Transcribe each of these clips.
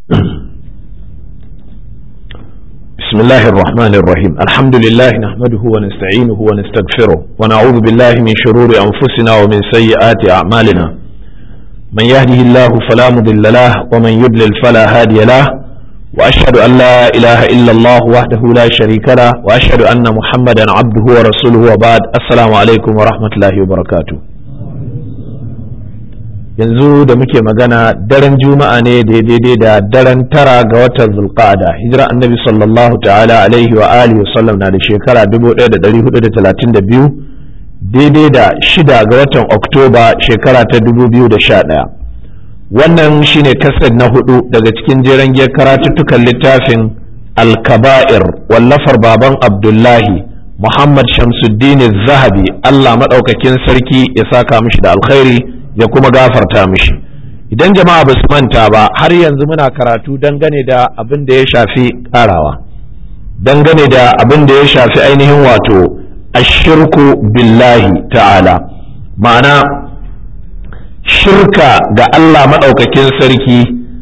بسم الله الرحمن الرحيم الحمد لله نحمده ونستعينه ونستغفره ونعوذ بالله من شرور أنفسنا ومن سيئات أعمالنا من يهده الله فلا مضل له ومن يضلل فلا هادي له وأشهد أن لا إله إلا الله وحده لا شريك له وأشهد أن محمدا عبده ورسوله وبعد السلام عليكم ورحمة الله وبركاته yanzu da muke magana daren juma'a ne daidai da daren tara ga watan zulqa'ada hijira annabi sallallahu ta'ala alaihi wa alihi wasallam na da shekara 1432 daidai da shida ga watan oktoba shekara ta 2011 wannan shine kased na hudu daga cikin jeren giyar karatuttukan littafin alkaba'ir wallafar baban abdullahi muhammad shamsuddin zahabi allah maɗaukakin sarki ya saka mishi da alkhairi ya kuma gafarta mishi idan jama'a ba su manta ba har yanzu muna karatu dangane da abin da ya shafi karawa dangane da abin da ya shafi ainihin wato ashirku billahi ta'ala ma'ana shirka ga Allah maɗaukakin sarki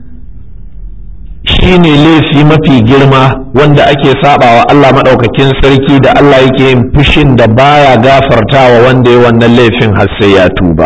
shine laifi mafi girma wanda ake sabawa Allah maɗaukakin sarki da Allah yake yin fushin da baya gafartawa wanda ya wannan laifin har sai ya tuba.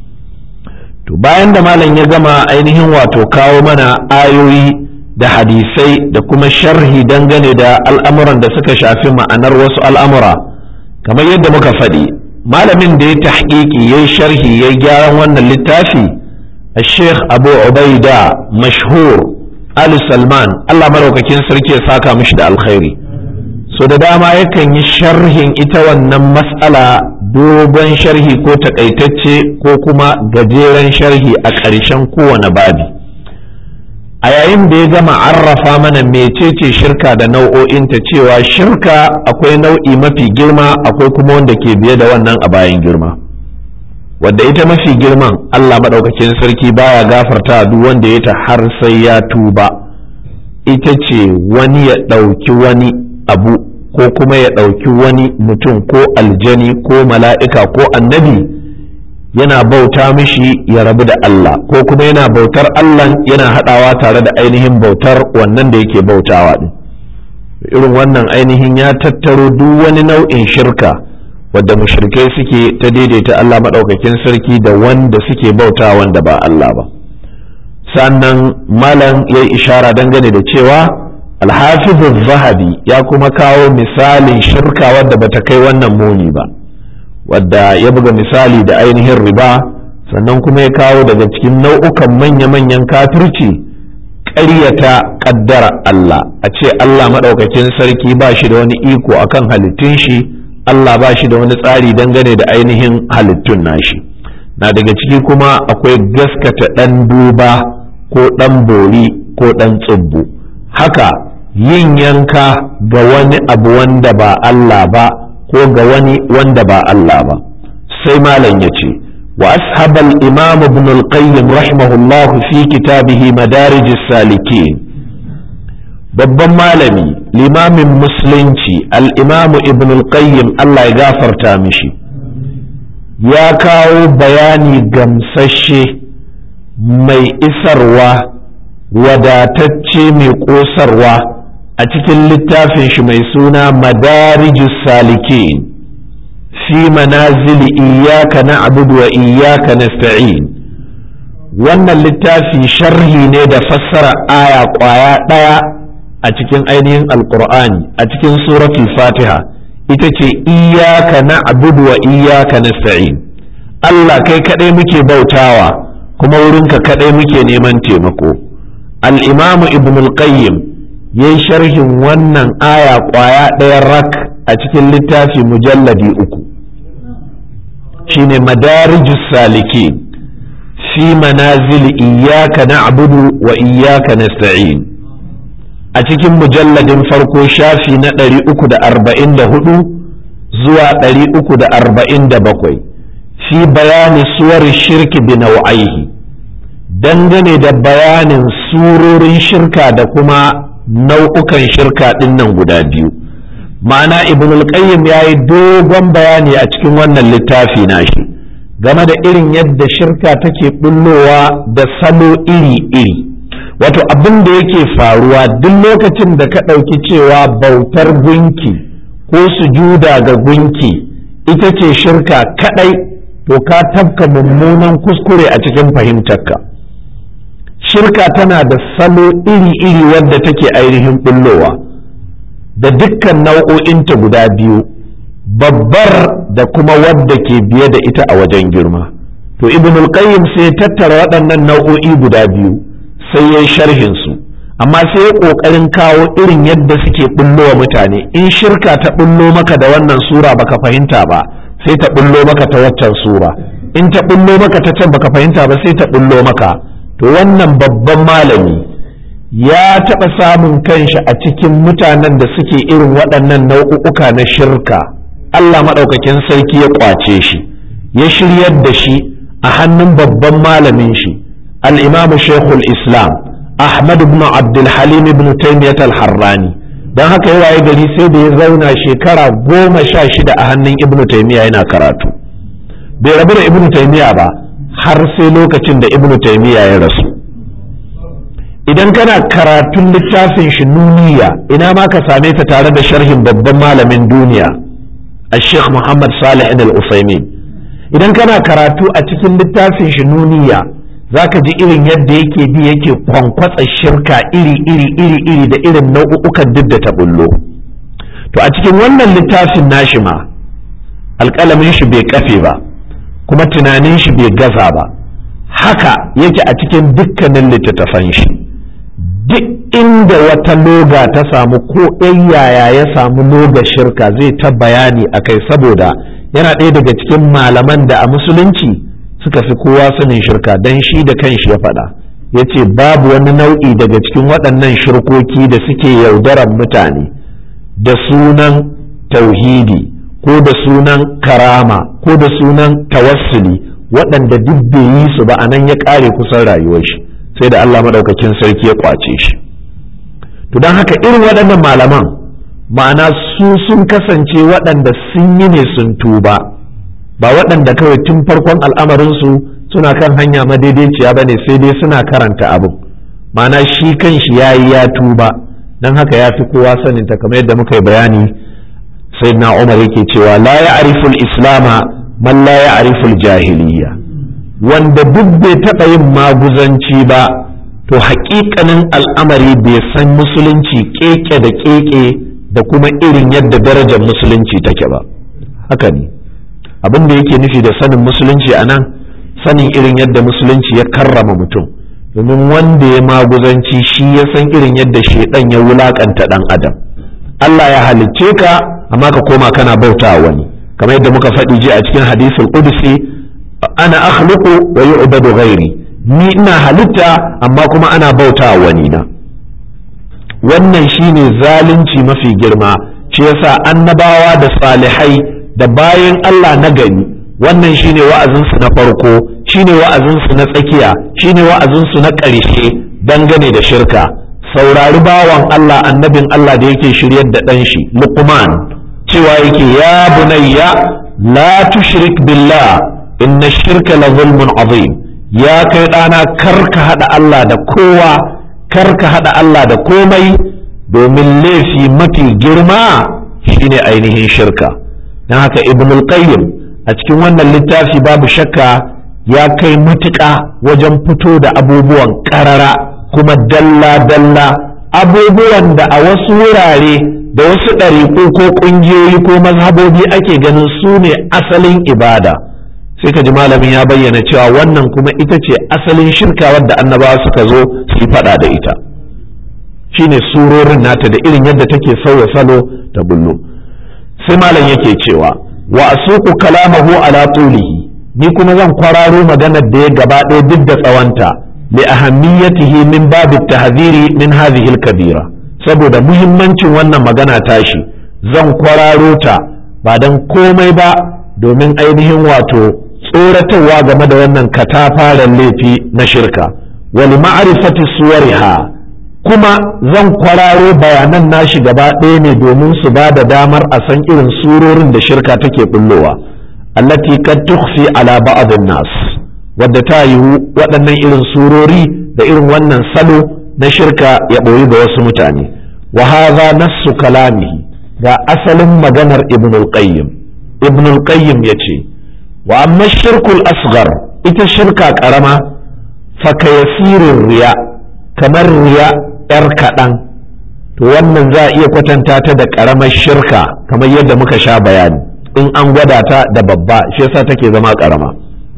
to bayan da malam ya gama ainihin wato kawo mana ayoyi da hadisai da kuma sharhi dangane da al'amuran da suka shafi ma'anar wasu al'amura kamar yadda muka faɗi malamin da ya tahqiqi ya sharhi ya gyaran wannan littafi a sheikh abu ubaida mashhur ali salman allah maraukakin sarki ya saka mishi da alkhairi so da dama yakan yi sharhin ita wannan mas'ala dogon sharhi ko takaitacce ko kuma gajeren sharhi a ƙarshen kowane babi a yayin da ya gama arrafa mana mecece shirka da nau'o'inta cewa shirka akwai nau'i mafi girma akwai kuma wanda ke biye da wannan a bayan girma wadda ita mafi girman allah maɗaukakin sarki baya gafarta duk wanda ya ta har sai ya tuba ita ce wani ya ɗauki wani abu ko kuma ya ɗauki wani mutum ko aljani ko mala'ika ko annabi yana bauta mishi ya rabu da Allah ko kuma yana bautar Allah yana haɗawa tare da ainihin bautar wannan da yake bautawa ɗin irin wannan ainihin ya tattaro duk wani nau'in shirka wadda mushrikai suke ta daidaita Allah maɗaukakin sarki da wanda suke bauta wanda ba Allah ba sannan malam ya yi ishara dangane da cewa alhafizu zahabi ya kuma kawo misalin shirka wadda bata kai wannan muni ba wadda ya buga misali da ainihin riba sannan kuma ya kawo daga cikin nau'ukan manya-manyan kafirci ƙaryata ƙaddara Allah a ce Allah maɗaukakin sarki ba shi da wani iko akan halittun shi Allah ba shi da wani tsari dangane da ainihin halittun nashi na daga ciki kuma akwai gaskata ɗan duba ko ɗan bori ko ɗan tsubbu haka yin yanka ga wani abu wanda ba Allah ba ko ga wani wanda ba Allah ba sai malam ya ce wa ashabal imam ibn al-qayyim rahimahullah fi kitabihi madarij salikin babban malami limamin musulunci al-imam ibn al-qayyim Allah ya gafarta mishi ya kawo bayani gamsashe mai isarwa wadatacce mai ƙosarwa a cikin littafin shi mai suna madarijus salikin fi manazili iyaka na abudu wa iyaka nasta'in wannan littafi sharhi ne da fassara aya ƙwaya ɗaya a cikin ainihin alƙur'ani a cikin suratul fatiha ita ce iyaka na abudu wa iyaka nasta'in Allah kai kaɗai muke bautawa kuma wurinka kaɗai muke neman taimako al'imamu ibn al-qayyim ya yi sharhin wannan aya ƙwaya ɗaya rak a cikin littafi mujalladi uku shine madarijus saliki fi manazil iyaka na'budu wa iyaka nasta'in a cikin mujalladin farko shafi na ɗari uku da arba'in da hudu zuwa ɗari uku da arba'in da bakwai fi bayani suwar shirki bi nau'aihi dangane da bayanin surorin shirka da kuma nau'ukan shirka ɗin nan guda biyu ma'ana ibn al-qayyim ya yi dogon bayani a cikin wannan littafi nashi game da irin yadda shirka take bullowa da salo iri-iri wato abin da yake faruwa duk lokacin da ka ɗauki cewa bautar gunki ko sujuda ga gunki ita ce shirka kaɗai to ka tafka mummunan kuskure a cikin fahimtarka shirka tana da salo iri-iri wadda take ainihin bullowa da dukkan nau'o'inta guda biyu babbar da kuma wadda ke biye da ita a wajen girma to ibnul qayyim sai tattara waɗannan nau'o'i guda biyu sai ya sharhin su amma sai ya ƙoƙarin kawo irin yadda suke bullo wa mutane in shirka ta bullo maka da wannan sura baka fahimta ba sai ta bullo maka ta waccan sura in ta bullo maka ta can baka fahimta ba sai ta bullo maka to wannan babban malami ya taɓa samun kanshi a cikin mutanen da suke irin waɗannan nau'uka na shirka Allah maɗaukakin sarki ya ƙwace shi ya shiryar da shi a hannun babban malamin shi al-imamu shekul islam ahmad ibn abdulhalim ibn taymiyat al-harrani don haka ya waye gari sai da ya zauna shekara goma sha shida a hannun ibn taymiya yana karatu bai rabu da ibn taymiya ba har sai lokacin da ibn taymiya ya rasu idan kana karatun littafin shi nuniya ina ma ka same ta tare da sharhin babban malamin duniya الشيخ محمد صالح الأثيمين idan kana karatu a cikin littafin shi nuniya zaka ji irin yadda yake bi yake kwankwatsa shirka iri iri iri iri da irin nau'ukan duk da ta bullo to a cikin wannan littafin nashi ma alƙalamin shi bai kafe ba kuma tunanin shi bai gaza ba haka yake a cikin dukkanin littattafan shi duk inda wata loga ta samu ko ɗan yaya ya samu loga shirka zai ta bayani a kai saboda yana ɗaya daga cikin malaman da a musulunci suka fi kowa sanin shirka don shi da kanshi ya faɗa ya ce babu wani nau'i daga cikin waɗannan shirkoki da suke yaudaran mutane da sunan tauhidi ko da sunan karama ko da sunan tawassuli waɗanda duk bai yi su ba a nan ya ƙare kusan rayuwar shi sai da Allah maɗaukakin sarki ya ƙwace shi to don haka irin waɗannan malaman ma'ana su sun kasance waɗanda sun yi ne sun tuba ba waɗanda kawai tun farkon al'amarinsu suna kan hanya madaidaiciya ba ne sai dai suna karanta abin ma'ana shi kan shi ya yi ya tuba don haka ya fi kowa saninta kamar yadda muka yi bayani sai na umar yake cewa la ya ariful islama man la ya ariful jahiliya wanda duk bai taɓa yin maguzanci ba to haƙiƙanin al'amari bai san musulunci keke da keke da kuma irin yadda darajar musulunci take ba haka ne abin da yake nufi da sanin musulunci a nan sanin irin yadda musulunci ya karrama mutum domin wanda ya maguzanci shi ya san irin yadda shaidan ya wulakanta dan adam Allah ya halicce ka amma ka koma kana bauta wani kamar yadda muka faɗi ji a cikin hadisul qudsi ana akhluqu wa yu'badu ghairi ni ina halitta amma kuma ana bauta wani na wannan shine zalunci mafi girma shi yasa annabawa da salihai da bayan Allah na gani wannan shine wa'azinsu na farko shine wa'azinsu na tsakiya shine wa'azinsu na ƙarshe dangane da shirka saurari bawan Allah annabin Allah da yake shiryar da ɗan shi Luqman cewa yake ya bunayya la tushrik billah inna shirka la zulmun azim ya kai ɗana kar ka haɗa Allah da kowa kar ka haɗa Allah da komai domin laifi mafi girma shine ainihin shirka don haka ibnul qayyim a cikin wannan littafi babu shakka ya kai matuƙa wajen fito da abubuwan ƙarara kuma dalla-dalla abubuwan da a wasu wurare da wasu ɗariƙu ko ƙungiyoyi ko mazhabobi ake ganin su ne asalin ibada sai ka ji malamin ya bayyana cewa wannan kuma ita ce asalin shirka wadda annabawa suka zo su yi faɗa da ita shine surorin nata da irin yadda take sauya salo ta bullo sai malam yake cewa wa asuku kalamahu ala tulihi ni kuma zan kwararo maganar da ya gaba ɗaya duk da tsawanta li ahammiyatihi min babu tahdhiri min hadhihi kabira saboda muhimmancin wannan magana tashi zan kwararo ta ba dan komai ba domin ainihin wato tsoratarwa game da wannan katafaren laifi na shirka wali ma'rifati suwariha kuma zan kwararo bayanan nashi gaba ɗaya ne domin su ba da damar a san irin surorin da shirka take bullowa allati kad tukhfi ala ba'd nas wadda ta yiwu waɗannan irin surori da irin wannan salo na shirka ya ɓoyi ga wasu mutane wa hadha nassu kalamihi ga asalin maganar ibn al-qayyim ibn al-qayyim yace wa amma shirkul asghar ita shirka karama fa kayasirin riya kamar riya yar kaɗan to wannan za a iya kwatanta ta da karamar shirka kamar yadda muka sha bayani in an gwada ta da babba shi yasa take zama karama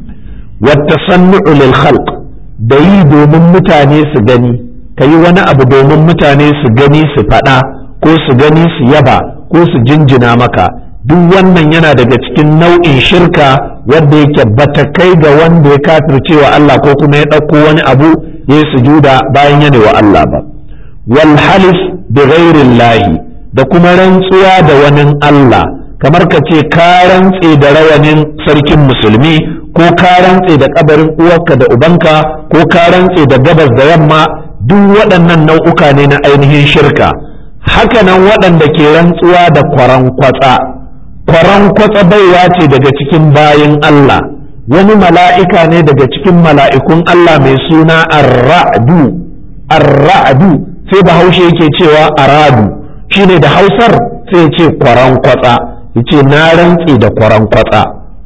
wata sannu'u lil khalq da yi domin mutane su gani ka yi wani abu domin mutane su gani su faɗa ko su gani su yaba ko su jinjina maka duk wannan yana daga cikin nau'in shirka wanda yake bata kai ga wanda ya kafirce wa Allah ko kuma ya ɗauko wani abu ya yi sujuda bayan yana wa Allah ba wal halif bi ghairillahi da kuma rantsuwa da wani Allah kamar ka ce ka rantse da rawanin sarkin musulmi ko ka rantse da kabarin uwarka da ubanka ko ka rantse da gabas da yamma duk waɗannan nau'uka ne na ainihin shirka hakanan waɗanda ke rantsuwa da kwaran kwatsa kwaran kwatsa baiwa ce daga cikin bayin Allah wani mala'ika ne daga cikin mala'ikun Allah mai suna arra'du arra'du sai bahaushe yake cewa aradu shine da hausar sai ce kwaran kwatsa yace na rantse da kwaran kwatsa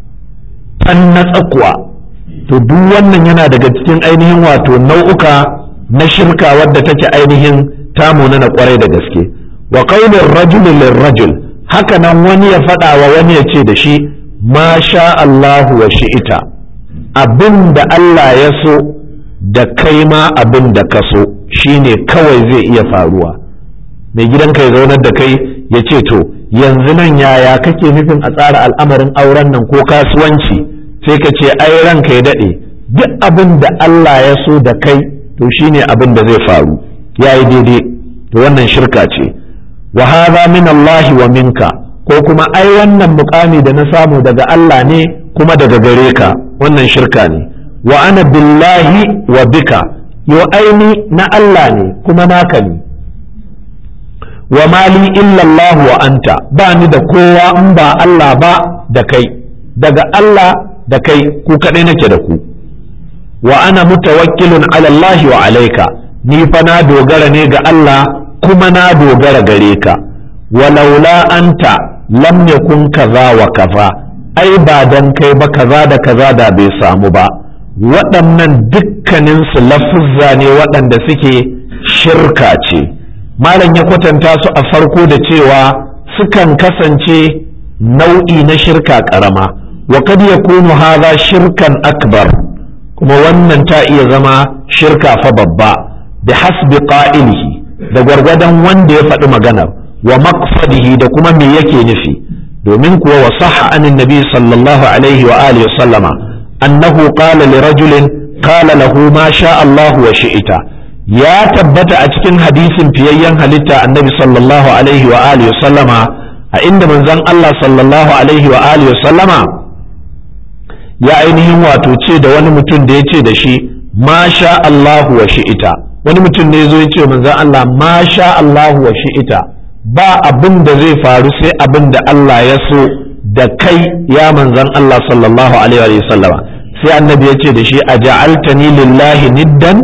tan na tsakuwa to duk wannan yana daga cikin ainihin wato nau'uka na shirka wadda take ainihin tamu na kwarai da gaske wa qaulur rajul lirrajul haka nan wani ya faɗa wa wani ya ce da shi ma sha Allahu wa shi'ita abin da Allah ya so da kai ma abin da ka so shine kawai zai iya faruwa mai gidanka ya zaunar da kai ya ce to yanzu nan yaya kake nufin a tsara al'amarin auren nan ko kasuwanci sai ka ce ai ranka ya daɗe duk abin da Allah ya so da kai to shine abin da zai faru ya yi daidai to wannan shirka ce wa hadha min Allah wa minka ko kuma ai wannan mukami da na samu daga Allah ne kuma daga gare ka wannan shirka ne wa ana billahi wa bika yo aini na Allah ne kuma naka ne wa mali illa Allah wa anta ba ni da kowa in ba Allah ba da kai daga Allah da kai ku kadai nake da ku wa ana mutawakkilun ala Allah wa alaika ni fa na dogara ne ga Allah kuma na dogara gare ka walaula anta lam yakun kaza wa kaza ai ba dan kai ba kaza da kaza da bai samu ba waɗannan dukkanin su lafuzza ne waɗanda suke shirka ce malam ya kwatanta su a farko da cewa sukan kasance nau'i na shirka ƙarama wa kad yakunu hadha shirkan akbar kuma wannan ta iya zama shirka fa babba bi hasbi qa'ilihi da gwargwadon wanda ya faɗi maganar wa maqsadihi da kuma me yake nufi domin kuwa wa sahha anin nabi sallallahu alaihi wa alihi sallama annahu qala li rajulin qala lahu ma sha Allah wa shi'ita ya tabbata a cikin hadisin fiyayyen halitta annabi sallallahu alaihi wa alihi sallama a inda manzon Allah sallallahu alaihi wa alihi sallama ya ainihin wato ce da wani mutum da ya ce da shi ma sha Allah wa shi'ita wani mutum ne zo ya ce manzon Allah ma sha Allah wa shi'ita ba abin da zai faru sai abin da Allah ya so da kai ya manzon Allah sallallahu alaihi wa sallama sai annabi ya ce da shi a ja'altani lillahi niddan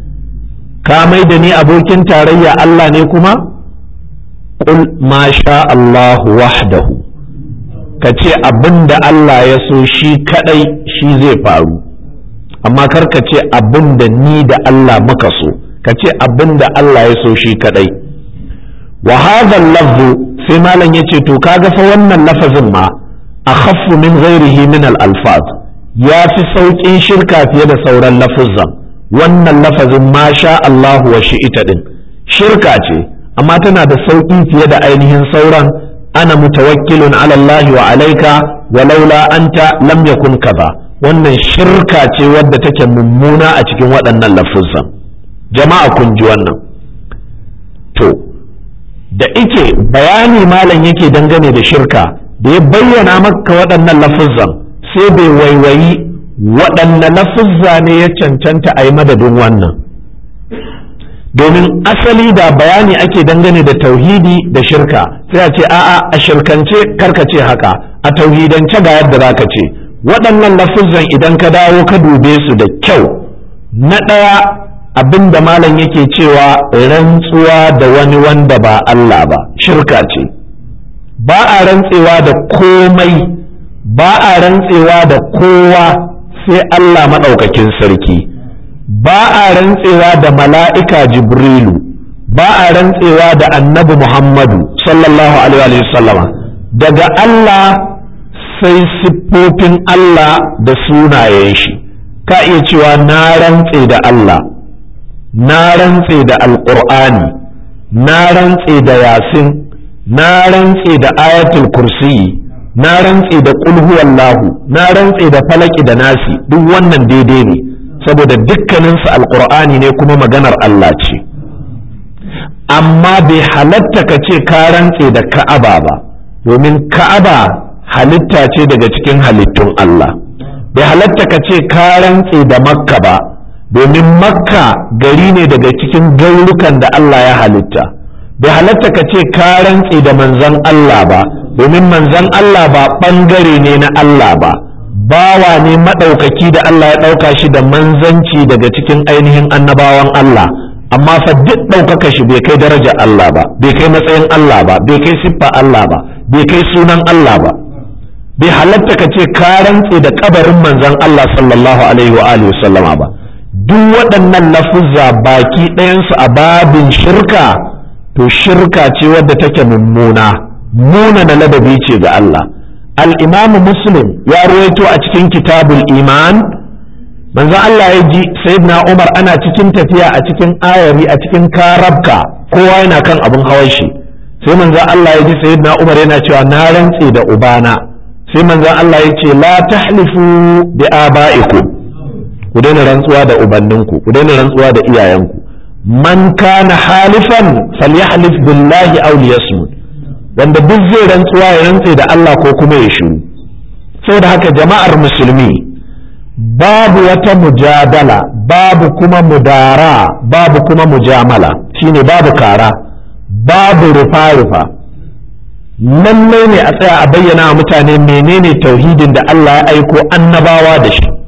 ka mai da ni abokin tarayya Allah ne kuma qul ma sha Allah wahdahu ka ce abin da Allah ya so shi kadai shi zai faru amma kar ka ce abin da ni da Allah muka so ka ce abin da Allah ya so shi kadai wa hadha lafzu sai malam yace to kaga fa wannan lafazin ma akhaffu min ghairihi min al alfaz ya fi sauƙin shirka fiye da sauran lafuzan wannan lafazin ma sha Allah wa shi'ita din shirka ce amma tana da sauƙi fiye da ainihin sauran ana mutawakkilun ala Allah wa alaika walaula anta lam yakun kaza wannan shirka ce wadda take mummuna a cikin waɗannan lafuzan jama'a kun ji wannan to da ike bayani malam yake dangane da shirka da ya bayyana maka waɗannan lafuzan sai bai waiwayi waɗanne lafuzza ne ya cancanta a yi madadin wannan domin asali da bayani ake dangane da tauhidi da shirka sai a ce a'a a shirkance karka ce haka a tauhidance ga yadda za ka ce waɗannan lafuzan idan ka dawo ka dube su da kyau na ɗaya abin da malam yake cewa rantsuwa da wani wanda ba Allah ba shirka ce ba a rantsewa da komai ba a rantsewa da kowa sai Allah maɗaukakin sarki ba a rantsewa da mala'ika jibrilu ba a rantsewa da annabi muhammadu sallallahu alaihi wasallama daga Allah sai siffofin Allah da sunayen shi ka iya cewa na rantse da Allah na rantse da alƙur'ani na rantse da yasin na rantse da ayatul kursiyi na rantse da ƙulhuwallahu na rantse da falaki da nasi duk wannan daidai ne saboda dukkaninsu alƙur'ani ne kuma maganar Allah ce amma bai halatta ka ce ka rantse da ka'aba ba domin ka'aba halitta ce daga cikin halittun Allah bai halatta ka ce ka rantse da makka ba domin makka gari ne daga cikin gaurukan da Allah ya halitta bai halatta ka ce ka rantse da manzon Allah ba domin manzon Allah ba ɓangare ne na Allah ba bawa ne maɗaukaki da Allah ya ɗauka shi da manzanci daga cikin ainihin annabawan Allah amma fa duk ɗaukaka shi bai kai daraja Allah ba bai kai matsayin Allah ba bai kai siffa Allah ba bai kai sunan Allah ba bai halatta ka ce ka rantse da kabarin manzon Allah sallallahu alaihi wa alihi sallama ba duk waɗannan lafuzza baki ɗayansu a babin shirka to shirka ce wadda take mummuna muna na ladabi ce ga Allah al-imam muslim ya ruwaito a cikin kitabul iman manzon Allah ya ji sayyidina Umar ana cikin tafiya a cikin ayari a cikin karabka kowa yana kan abin hawan shi sai manzon Allah ya ji sayyidina Umar yana cewa na rantse da ubana sai manzon Allah ya ce la tahlifu bi aba'ikum ku daina rantsuwa da ubanninku ku daina rantsuwa da iyayenku man kana halifan falyahlif billahi aw liyasmut wanda duk zai rantsuwa ya rantse da Allah ko kuma ya shiru saboda haka jama'ar musulmi babu wata mujadala babu kuma mudara babu kuma mujamala shine babu kara babu rufa-rufa lallai ne a tsaya a bayyana wa mutane menene tauhidin da Allah ya aiko annabawa da shi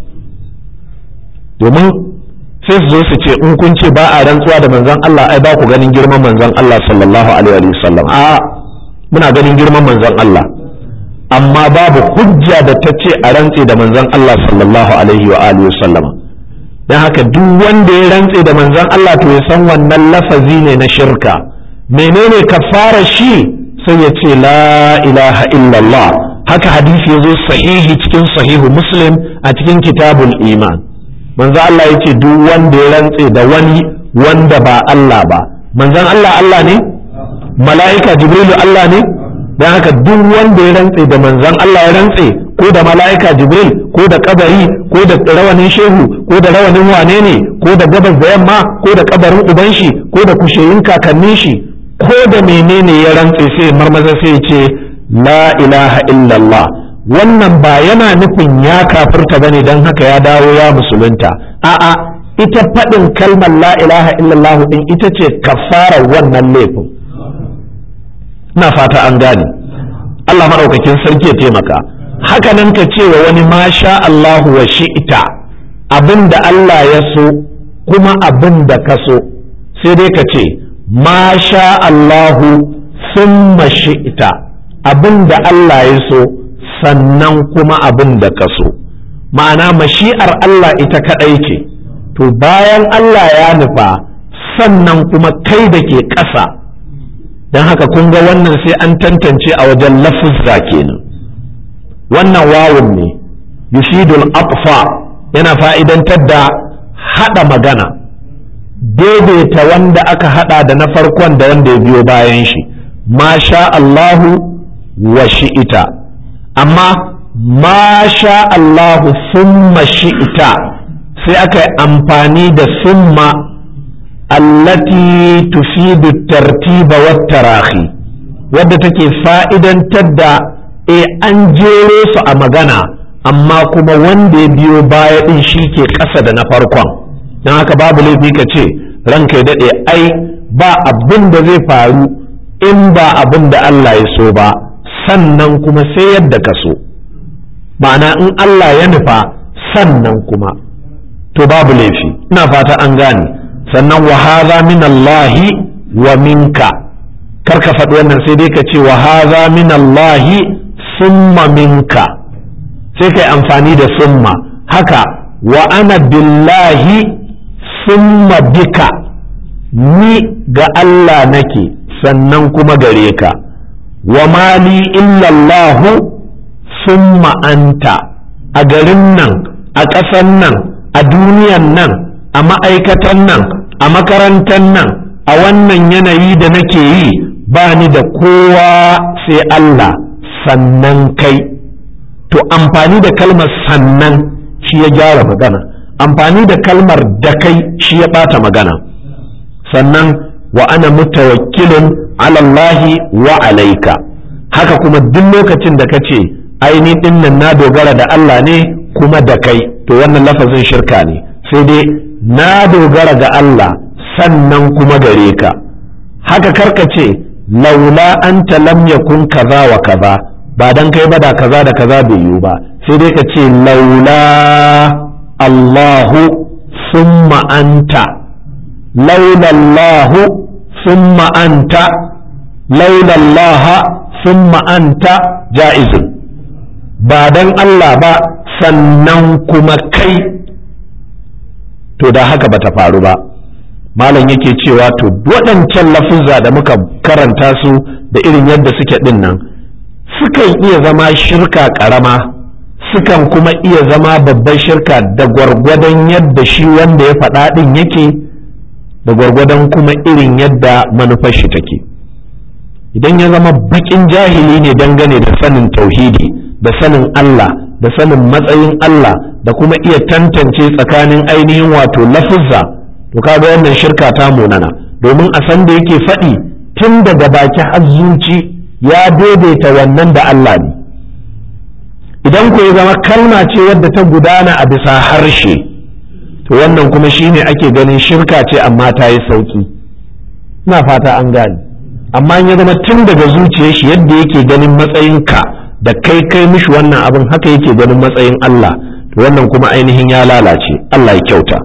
domin sai su zo su ce in kun ce ba a rantsuwa da manzon Allah ai ba ku ganin girman manzon Allah sallallahu alaihi wasallam a muna ganin girman manzon Allah amma babu hujja da ta ce a rantse da manzon Allah sallallahu alaihi wa alihi wasallam dan haka duk wanda ya rantse da manzon Allah to ya san wannan lafazi ne na shirka menene kafara shi sai ya ce la ilaha illallah haka hadisi ya zo sahihi cikin sahihu muslim a cikin kitabul iman manzo Allah ya ce duk wanda ya rantse da wani wanda ba Allah ba manzon Allah Allah ne mala'ika jibrilu Allah ne don haka duk wanda ya rantse da manzon Allah ya rantse ko da mala'ika jibril ko da kabari ko da rawanin shehu ko da rawanin wane ne ko da gabas da yamma ko da kabarin uban shi ko da kusheyin kakannin shi ko da menene ya rantse sai marmaza sai ce la ilaha illallah wannan ba yana nufin ya kafirta bane don haka ya dawo ya musulunta a'a ita faɗin kalmar la ilaha illallah din ita ce kafarar wannan laifin ina fata an gane Allah maɗaukakin sarki ya taimaka haka nan ka ce wa wani masha Allahu wa shi'ita abin da Allah ya so kuma abin da ka so sai dai ka ce masha Allahu summa shi'ita abin da Allah ya so sannan kuma abin da ka so ma'ana mashi'ar Allah ita kaɗai ce to bayan Allah ya nufa sannan kuma kai da ke ƙasa don haka kun ga wannan sai an tantance a wajen lafuzza kenan wannan wawun ne yufidul atfa yana fa'idantar da haɗa magana daidaita wanda aka haɗa da na farkon da wanda ya biyo bayan shi masha Allahu wa shi'ita amma masha Allahu summa shi'ita sai aka yi amfani da summa allati tufidu tartiba wa tarahi wadda take fa'idantar da e an jero su a magana amma kuma wanda ya biyo baya din shi ke ƙasa da na farkon don haka babu laifi ka ce ranka ya daɗe ai ba abin da zai faru in ba abin da Allah ya so ba sannan kuma sai yadda ka so ma'ana in Allah ya nufa sannan kuma to babu laifi ina fata an gane sannan wa hadha min Allah wa minka kar ka faɗi wannan sai dai ka ce wa hadha min Allah summa minka sai kai amfani da summa haka wa ana billahi summa bika ni ga Allah nake sannan kuma gare ka wa mali illallahu summa anta a garin nan a ƙasan nan a duniyan nan a ma'aikatan nan a makarantar nan a wannan yanayi da nake yi ba ni da kowa sai Allah sannan kai to amfani da kalmar sannan shi ya gyara magana amfani da kalmar da kai shi ya ɓata magana sannan wa ana mutawakkilin alallahi wa alaika haka kuma duk lokacin da ka ce aini dinnan na dogara da Allah ne kuma da kai to wannan lafazin shirka ne sai dai na dogara ga Allah sannan kuma gare ka haka karka ce laula anta lam yakun kaza wa kaza ba dan kai ba da kaza da kaza bai yiwu ba sai dai ka ce laula Allahu summa anta laula Allahu summa anta laula Allah summa anta ja'izun ba dan Allah ba sannan kuma kai to da haka bata faru ba malam yake cewa to waɗancan lafuzza da muka karanta su da irin yadda suke ɗin nan sukan iya zama shirka ƙarama sukan kuma iya zama babban shirka da gwargwadon yadda shi wanda ya faɗa ɗin yake da gwargwadon kuma irin yadda manufar shi take idan ya zama baƙin jahili ne dangane da sanin tauhidi da sanin Allah da sanin matsayin Allah da kuma iya tantance tsakanin ainihin wato lafuzza to kaga wannan shirka ta munana domin a san da yake faɗi tun daga baki har zuci ya daidaita wannan da Allah ne idan ku ya zama kalma ce wadda ta gudana a bisa harshe to wannan kuma shine ake ganin shirka ce amma ta yi sauki ina fata an gane amma ya zama tun daga zuciyar shi yadda yake ganin matsayin ka da kai kai mishi wannan abin haka yake ganin matsayin Allah to wannan kuma ainihin ya lalace Allah ya kyauta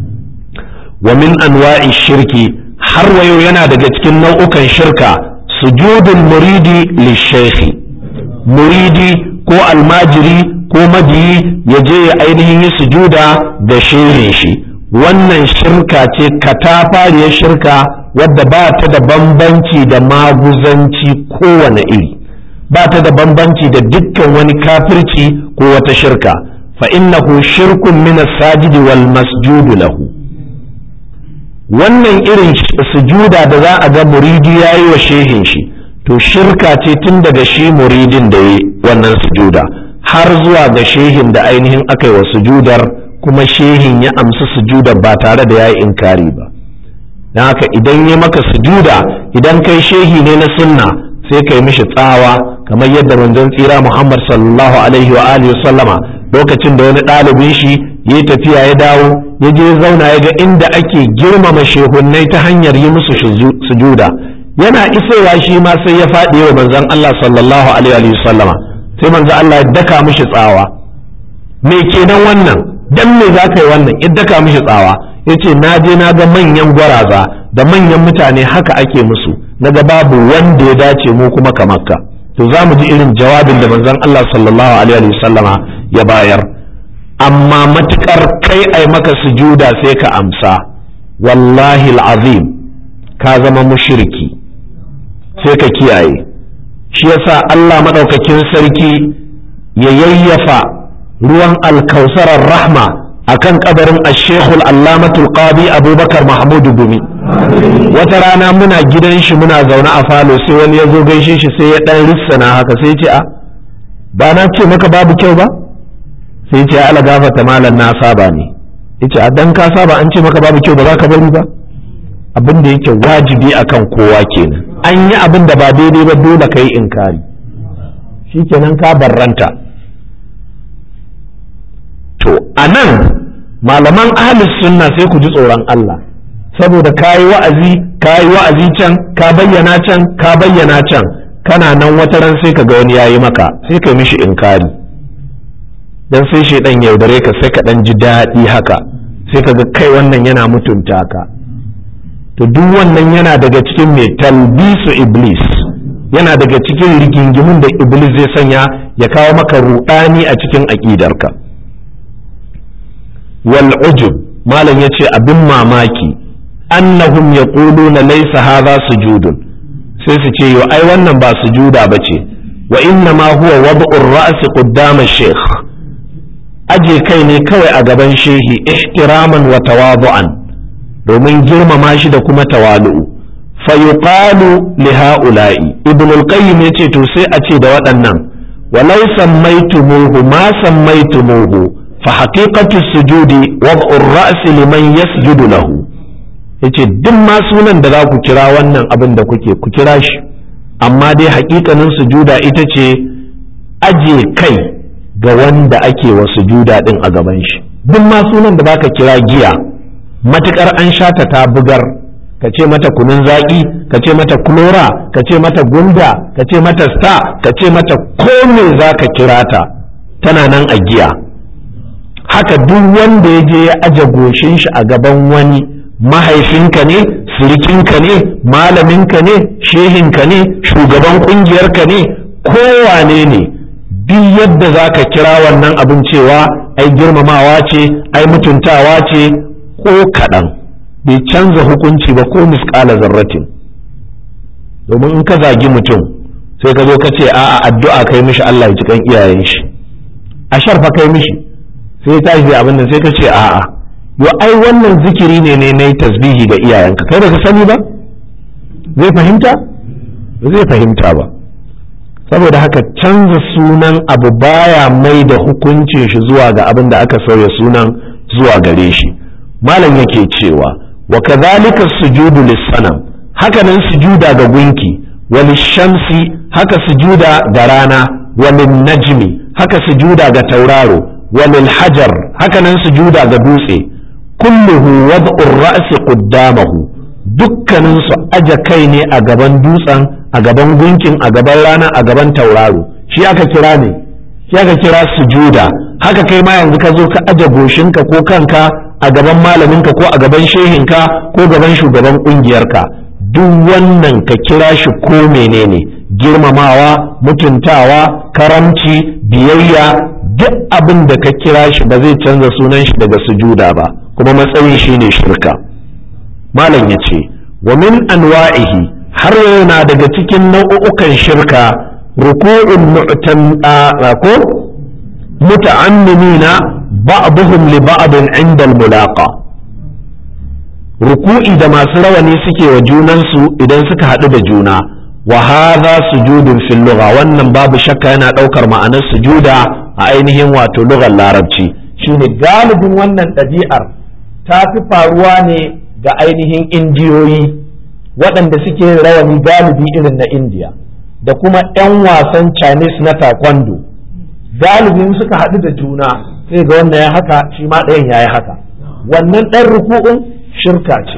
wa min anwa'i shirki har wayo yana daga cikin nau'ukan shirka sujudul muridi lishaykhi muridi ko almajiri ko mabiyi ya je ya ainihin yi sujuda ga shehin shi wannan shirka ce katafariyar shirka wadda ba ta da bambanci da maguzanci kowane iri ba ta da bambanci da dukkan wani kafirci ko wata shirka fa innahu shirkun min as-sajidi wal masjudu lahu wannan irin sujuda da za a ga muridi ya yi wa shehin shi to shirka ce tun daga shi muridin da ya wannan sujuda har zuwa ga shehin da ainihin aka yi wa sujudar kuma shehin ya amsa sujudar ba tare da ya yi inkari ba don haka idan ya maka sujuda idan kai shehi ne na sunna sai kai mishi tsawa kamar yadda manzon tsira muhammad sallallahu alaihi wa alihi sallama lokacin da wani ɗalibin shi ya tafiya ya dawo ya je zauna ya ga inda ake girmama shehunnai ta hanyar yi musu sujuda yana isowa shi ma sai ya faɗi wa manzon Allah sallallahu alaihi wa sallama sai manzon Allah ya daka mishi tsawa me kenan wannan dan me za ka yi wannan ya daka mishi tsawa ya ce na je na ga manyan gwaraza da manyan mutane haka ake musu na ga babu wanda ya dace mu kuma kamar ka to za mu ji irin jawabin da manzon Allah sallallahu alaihi wa sallama ya bayar amma matukar kai ai maka sujuda sai ka amsa wallahi azim ka zama mushriki sai ka kiyaye shi yasa Allah madaukakin sarki ya yayyafa ruwan alkausarar rahma akan kabarin ashekul allamatul qadi abubakar mahmudu gumi wata rana muna gidan shi muna zaune a falo sai wani ya zo gaishe shi sai ya dan rissana haka sai ce a ba na ce maka babu kyau ba sai ce ala gafata malam na saba ne yace a dan ka saba an ce maka babu kyau ba za ka bari ba abin da yake wajibi akan kowa kenan an yi abin da ba daidai ba dole ka yi inkari shikenan ka barranta to a nan malaman ahlus sunna sai ku ji tsoron Allah saboda ka yi wa'azi ka yi wa'azi can ka bayyana can ka bayyana can kana nan wata ran sai ka ga wani yayi maka sai ka mishi inkari dan sai shaidan yaudare ka sai ka dan ji daɗi haka sai ka ga kai wannan yana mutunta ka to duk wannan yana daga cikin mai talbisu iblis yana daga cikin rigingimun da iblis zai sanya ya kawo maka ruɗani a cikin aƙidarka wal ujub malam yace abin mamaki annahum yaquluna laysa hadha sujudun sai su ce yo ai wannan ba sujuda bace wa inna ma huwa wad'ur ra's qaddama shaykh aje kai ne kawai a gaban shehi ihtiraman wa tawadu'an domin girmama shi da kuma tawalu'u fa yuqalu li ha'ula'i ibn al-qayyim yace to sai a ce da waɗannan walau sammaytumuhu ma sammaytumuhu fa haqiqatu sujudi wad'u ar-ra's liman yasjudu lahu yace duk ma sunan da za ku kira wannan abin da kuke ku kira shi amma dai haƙiƙanin sujuda ita ce aje kai ga wanda ake wa sujuda din a gaban shi duk ma sunan da baka kira giya matukar an shata ta bugar ka ce mata kunun zaƙi ka ce mata kulora ka ce mata gunda ka ce mata sta ka ce mata ko me za ka kira ta tana nan a giya haka duk wanda ya je ya aje goshin shi a gaban wani mahaifinka ne sirikinka ne malaminka ne shehinka ne shugaban kungiyarka ne kowane ne duk yadda za ka kira wannan abin cewa ai girmamawa ce ai mutuntawa ce ko kaɗan bai canza hukunci ba ko misƙala zarratin domin in ka zagi mutum sai ka zo ka ce a'a addu'a kai mishi Allah ya ci kan iyayen shi a sharfa kai mishi sai ta shi abin nan sai ka ce a'a yo ai wannan zikiri ne ne na tasbihi ga iyayenka kai baka sani ba zai fahimta zai fahimta ba saboda haka canza sunan abu baya mai da hukuncin shi zuwa ga abin da aka sauya sunan zuwa gare shi malam yake cewa wa kadhalika sujudu lis-sanam hakanan sujuda ga gunki wal shamsi haka sujuda ga rana wal najmi haka sujuda ga tauraro wal hajar hakanan sujuda ga dutse kulluhu wad'u ar-ra'si qaddamahu dukkanin su aja kai ne a gaban dutsen a gaban gunkin a gaban rana a gaban tauraro shi aka kira ne shi aka kira sujuda haka kai ma yanzu ka zo ka aje goshinka ko kanka a gaban malaminka ko a gaban shehinka ko gaban shugaban kungiyarka duk wannan ka kira shi ko menene girmamawa mutuntawa karamci biyayya duk abin da ka kira shi ba zai canza sunan shi daga sujuda ba kuma matsayin shi ne shirka malam ya ce wa min anwa'ihi har yana daga cikin nau'ukan shirka ruku'un ko muta'ammimina ba'dhum li ba'din 'inda al-mulaqa ruku'i da masu rawani suke wa junansu idan suka haɗu da juna wa hadha sujudun fil lugha wannan babu shakka yana ɗaukar ma'anar sujuda a ainihin wato lugar larabci shine galibin wannan ɗabi'ar ta fi faruwa ne ga ainihin indiyoyi waɗanda suke rawani galibi irin na indiya da kuma 'yan wasan chinese na taekwondo galibin suka haɗu da juna sai ga wannan ya haka shi ma ɗayan ya yi haka wannan ɗan ruku'un shirka ce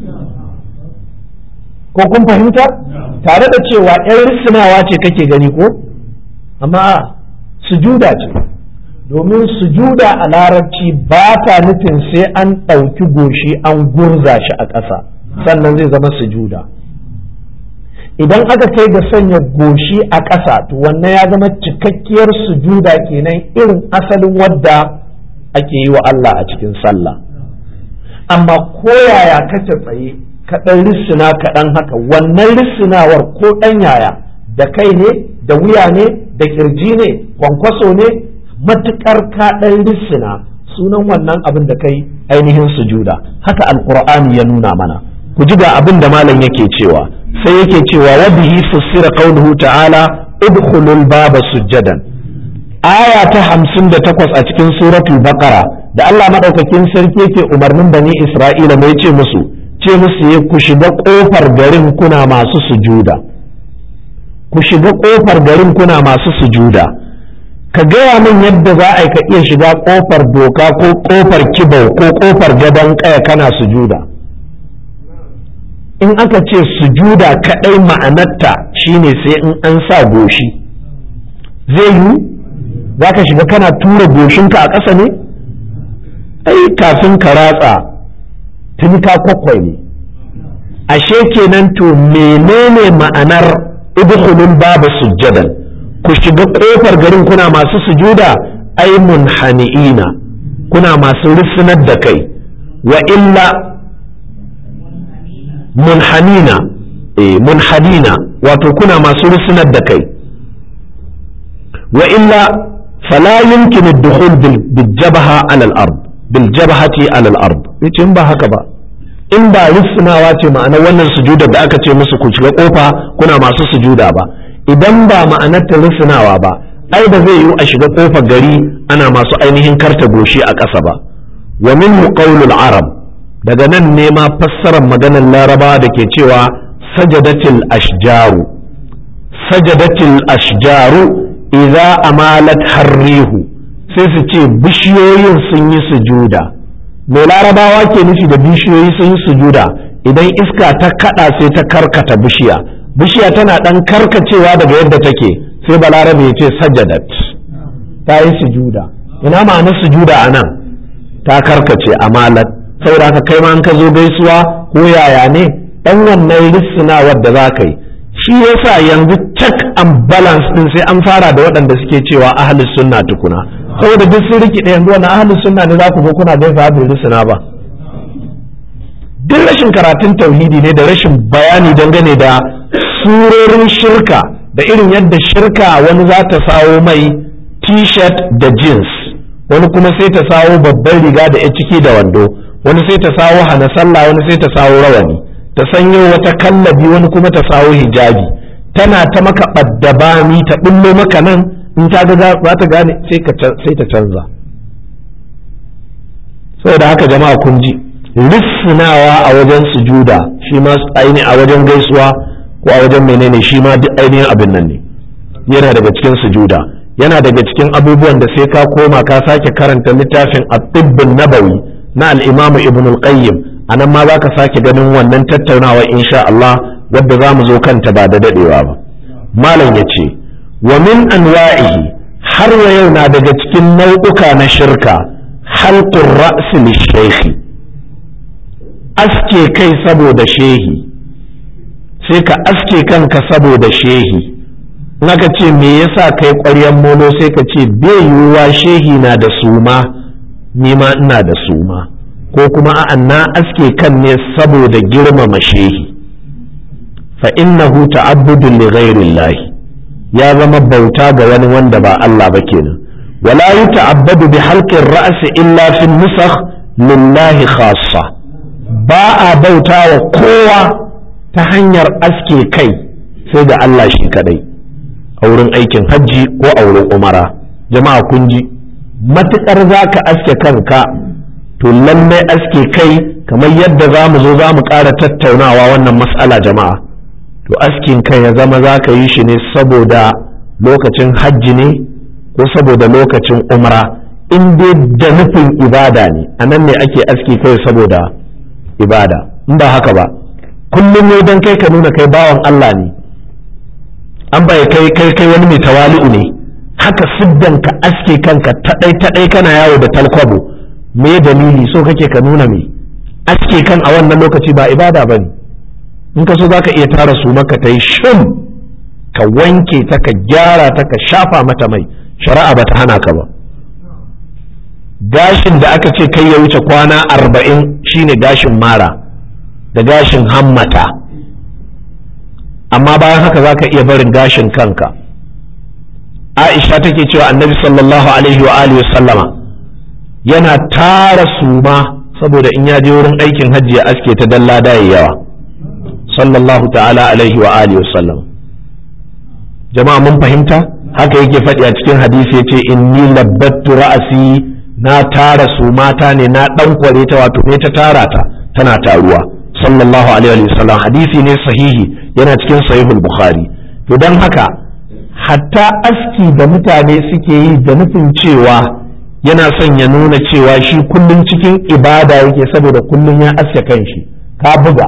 ko kun fahimta tare da cewa 'yan risinawa ce kake gani ko amma sujuda ce domin sujuda a larabci ba ta nufin sai an ɗauki goshi an gurza shi a ƙasa sannan zai zama sujuda idan aka kai ga sanya goshi a ƙasa to wannan ya zama cikakkiyar sujuda kenan irin asalin wadda ake yi wa Allah a cikin sallah amma koyaya kace tsaye kaɗan rissina kaɗan haka wannan rissinawar ko ɗan yaya da kai ne da wuya ne da kirji ne kwankwaso ne matuƙar kaɗan rissina sunan wannan abin da kai ainihin sujuda haka alkur'ani ya nuna mana ku ji ga abin da malam yake cewa sai yake cewa wa bihi fussira qawluhu ta'ala udkhulul baba sujjadan aya ta hamsin da takwas a cikin suratul baqara da Allah madaukakin sarki yake umarnin bani Isra'ila mai ce musu ce musu ya ku shiga kofar garin kuna masu sujuda ku shiga kofar garin kuna masu sujuda ka gaya min yadda za a yi ka iya shiga kofar doka ko kofar kibau ko kofar gadon kaya kana sujuda in aka ce sujuda kadai ma'anarta shine sai in an sa goshi zai yi za ka shiga kana tura goshinka a ƙasa ne ai kafin ka ratsa tuni ka kwakwai ne ashe kenan to menene ma'anar idkhulul babu sujjadan ku shiga kofar garin kuna masu sujuda ai munhani'ina kuna masu rusunar da kai wa illa munhanina eh munhanina wato kuna masu rusunar da kai wa illa fala yumkinu ad-dukhul bil jabha ala al-ard bil jabhati ala al-ard yace ba haka ba in ba rusunawa ce ma'anar wannan sujudar da aka ce musu ku shiga kofa kuna masu sujuda ba idan ba ma'anar ta rusunawa ba ai ba zai yiwu a shiga kofar gari ana masu ainihin karta goshi a ƙasa ba wa minhu qawlul arab daga nan ne ma fassarar maganar laraba da ke cewa sajadatil ashjaru sajadatil ashjaru idza amalat harrihu sai su ce bishiyoyin sun yi sujuda me larabawa ke nufi da bishiyoyi sun yi sujuda idan iska ta kada sai ta karkata bishiya bishiya tana dan karkacewa daga yadda take sai balarabe ya ce sajadat ta yi sujuda ina ma'anar sujuda a nan ta karkace amalat saboda ka kai ma an ka zo gaisuwa ko yaya ne dan wannan rissinawar da za ka yi shi yasa yanzu check and balance din sai an fara da waɗanda suke cewa ahlus sunna tukuna saboda duk sun rikide yanzu wannan ahlus sunna ne za ku zo kuna gaisa bai rissina ba duk rashin karatun tauhidi ne da rashin bayani dangane da surorin shirka da irin yadda shirka wani za ta sawo mai t-shirt da jeans wani kuma sai ta sawo babban riga da ya ciki da wando wani sai ta sawo hana sallah wani sai ta sawo rawani ta sanyo wata kallabi wani kuma ta sawo hijabi tana ta maka ɓaddabami ta ɓullo maka nan in ta ga za ta gane sai ta canza saboda haka jama'a kun ji rissunawa a wajen sujuda shi ma aini a wajen gaisuwa ko a wajen menene shi ma duk ainihin abin nan ne yana daga cikin sujuda yana daga cikin abubuwan da sai ka koma ka sake karanta littafin at-tibbun nabawi na al-imamu ibn al-qayyim anan ma zaka sake ganin wannan tattaunawa insha Allah wadda za mu zo kanta ba da dadewa ba malam yace wa min anwa'ihi har wa yau na daga cikin nau'uka na shirka halqur ra's lishaykhi aske kai saboda shehi sai ka aske kanka saboda shehi naka ce me yasa kai ƙwaryan molo sai ka ce bai yiwuwa shehi na da suma ni ma ina da suma ko kuma a'a na aske kan ne saboda girmama shehi fa innahu ta'abbudun li ghairillahi ya zama bauta ga wani wanda ba Allah ba kenan wala yuta'abbadu bi halqin ra'si illa fi nusakh lillahi khassa ba a bauta wa kowa ta hanyar aske kai sai ga Allah shi kadai a wurin aikin hajji ko a wurin umara jama'a kun ji matuƙar za ka aske kanka to lallai aske kai kamar yadda za mu zo za mu ƙara tattaunawa wannan mas'ala jama'a to askin kai ya zama za ka yi shi ne saboda lokacin hajji ne ko saboda lokacin umara in dai da nufin ibada ne a nan ne ake aski kai saboda ibada in ba haka ba kullum ne don kai ka nuna kai bawan Allah ne an bai kai kai kai wani mai tawali'u ne haka siddan ka aske kanka taɗai taɗai kana yawo da talkwabo me dalili so kake ka nuna me aske kan a wannan lokaci ba ibada ba ne in ka so za ka iya tara su maka ta yi shim ka wanke ta ka gyara ta ka shafa mata mai shari'a ba ta hana ka ba gashin da aka ce kai ya wuce kwana arba'in shine gashin mara da gashin hammata amma bayan haka za ka iya barin gashin kanka aisha take cewa annabi sallallahu alaihi wa alihi sallama yana tara suma saboda in ya je wurin aikin hajji ya aske ta dalla da yawa sallallahu ta'ala alaihi wa alihi sallam jama'a mun fahimta haka yake faɗi a cikin hadisi yace inni labbattu ra'asi na tara sumata ne na dan kware ta wato ne ta tara ta tana taruwa sallallahu alaihi wa sallam hadisi ne sahihi yana cikin sahihul bukhari to dan haka hatta aski da mutane suke yi da nufin cewa yana son ya nuna cewa shi kullum cikin ibada yake saboda kullum ya aske kanshi ka buga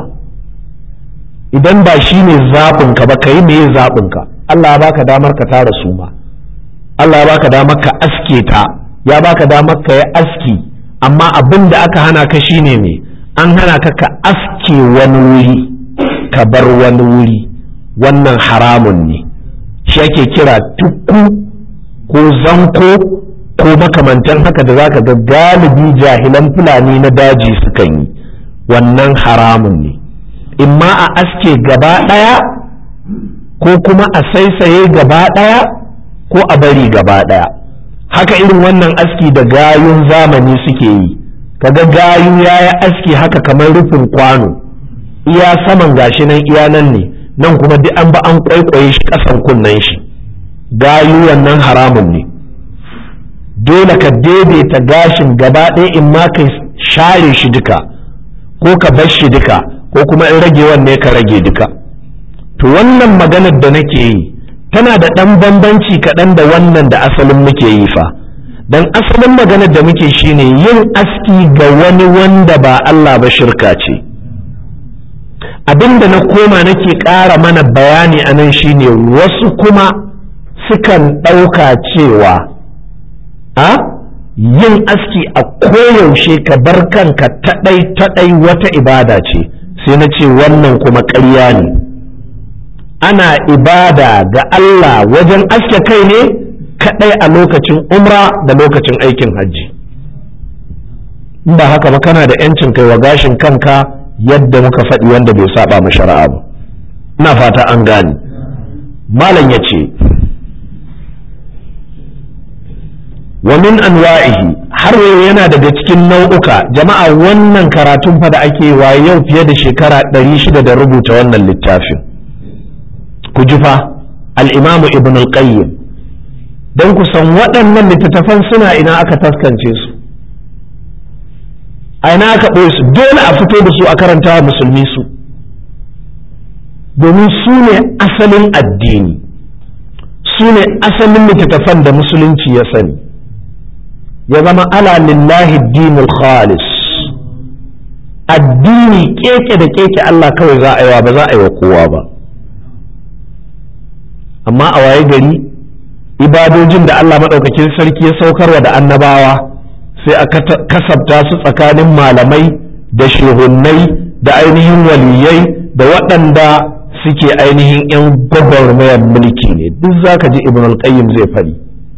idan ba shi ne zaɓinka ba ka yi me zaɓinka Allah ya baka damar ka tara su ma Allah ya baka damar ka aske ta ya baka damar ka yi aski amma abin da aka hana ka shine me an hana ka ka aske wani wuri ka bar wani wuri wannan haramun ne shi ake kira tukku ko zanko ko makamantan haka da zaka ga galibi jahilan fulani na daji sukan yi wannan haramun ne imma a aske gaba ɗaya ko kuma a saisaye gaba ɗaya ko a bari gaba ɗaya haka irin wannan aski da gayun zamani suke yi kaga gayu ya yi aski haka kamar rufin kwano iya saman gashi nan iya nan ne nan kuma duk an ba an kwaikwaye shi ƙasan kunnen shi gayu wannan haramun ne dole ka daidaita gashin gaba ɗaya in ma ka share shi duka ko ka bar shi duka ko kuma in rage wanne ka rage duka to wannan maganar da nake yi tana da ɗan bambanci kaɗan da wannan da asalin muke yi fa don asalin maganar da muke shine yin aski ga wani wanda ba Allah ba shirka ce abinda na koma nake ƙara mana bayani a nan shine wasu kuma sukan ɗauka cewa a yin aski a koyaushe ka bar kanka taɗai taɗai wata ibada ce sai na ce wannan kuma ƙarya ne ana ibada ga Allah wajen aske kai ne kaɗai a lokacin umra da lokacin aikin hajji ba haka ba kana da 'yancin kai wa gashin kanka yadda muka faɗi wanda bai saba mu shari'a ba ina fata an gane malam ya ce wa min anwa'ihi har yau yana daga cikin nau'uka jama'a wannan karatun fa da ake wa yau fiye da shekara 600 da rubuta wannan littafin ku ji fa al-imam ibn al-qayyim don ku san waɗannan littattafan suna ina aka taskance su a ina aka ɓoye su dole a fito da su a karanta wa musulmi su domin su ne asalin addini su ne asalin littattafan da musulunci ya sani ya zama ala lillahi dinul khalis addini keke da keke Allah kawai za a yi wa ba za a yi wa kowa ba amma a waye gari ibadojin da Allah maɗaukakin sarki ya saukarwa da annabawa sai a kasabta su tsakanin malamai da shehunnai da ainihin waliyai da waɗanda suke ainihin 'yan gwagwarmayar mulki ne duk za ka ji ibn al-qayyim zai faɗi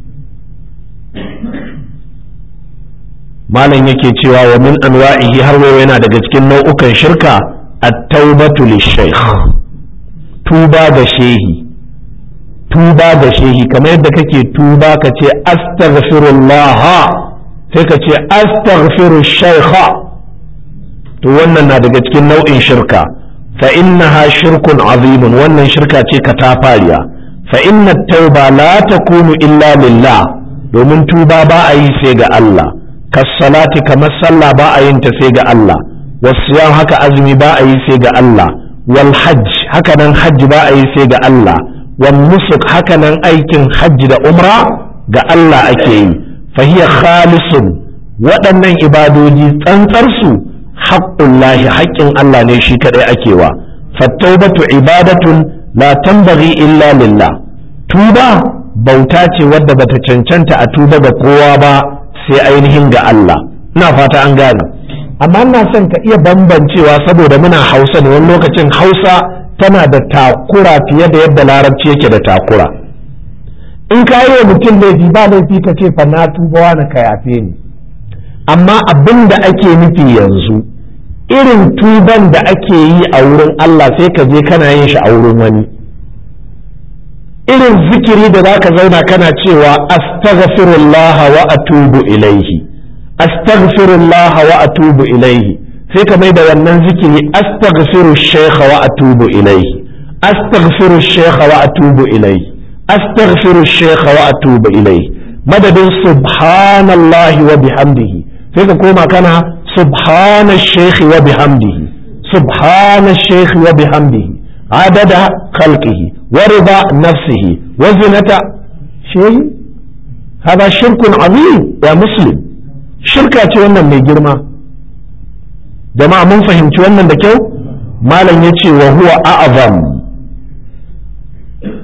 malam yake cewa wa min anwa'ihi har wayo yana daga cikin nau'ukan shirka at-taubatu lish-shaykh tuba ga shehi tuba ga shehi kamar yadda kake tuba ka ce astaghfirullah sai ka ce astaghfiru shaykha to wannan na daga cikin nau'in shirka fa innaha shirkun azimun wannan shirka ce ka ta fariya fa inna tauba la takunu illa lillah domin tuba ba a yi sai ga Allah kassalati kamar sallah ba a yin ta sai ga Allah wasiyam haka azumi ba a yi sai ga Allah wal hajj haka nan hajji ba a yi sai ga Allah wal nusuk haka nan aikin hajji da umra ga Allah ake yi fahiya khalisun waɗannan ibadoji tsantsarsu haqqullahi haƙƙin Allah ne shi kadai ake wa fattaubatu ibadatun la tambaghi illa lillah tuba bauta ce wadda bata cancanta a tuba ga kowa ba sai ainihin ga Allah ina fata an gane amma ina son ka iya bambancewa saboda muna hausa ne wani lokacin hausa tana da takura fiye da yadda larabci yake da takura in ka yi wa mutum laifi ba laifi ka ce fa na tuba wani ka yafe ni amma abin da ake nufi yanzu irin tuban da ake yi a wurin Allah sai ka je kana yin shi a wurin wani irin zikiri da zaka zauna kana cewa astaghfirullah wa atubu ilaihi astaghfirullah wa atubu ilaihi sai ka mai da wannan zikiri astaghfiru shaykha wa atubu ilaihi astaghfiru shaykha wa atubu ilaihi astaghfiru shaykha wa atubu ilaihi madadin subhanallahi wa bihamdihi sai ka koma kana subhana shaykhi wa bihamdihi subhana shaykhi wa bihamdihi عدد خلقه ورضا نفسه وزنة شيء هذا شرك عظيم يا مسلم شركة wannan mai girma jama'a mun fahimci wannan da kyau malam ya ce wa huwa a'zam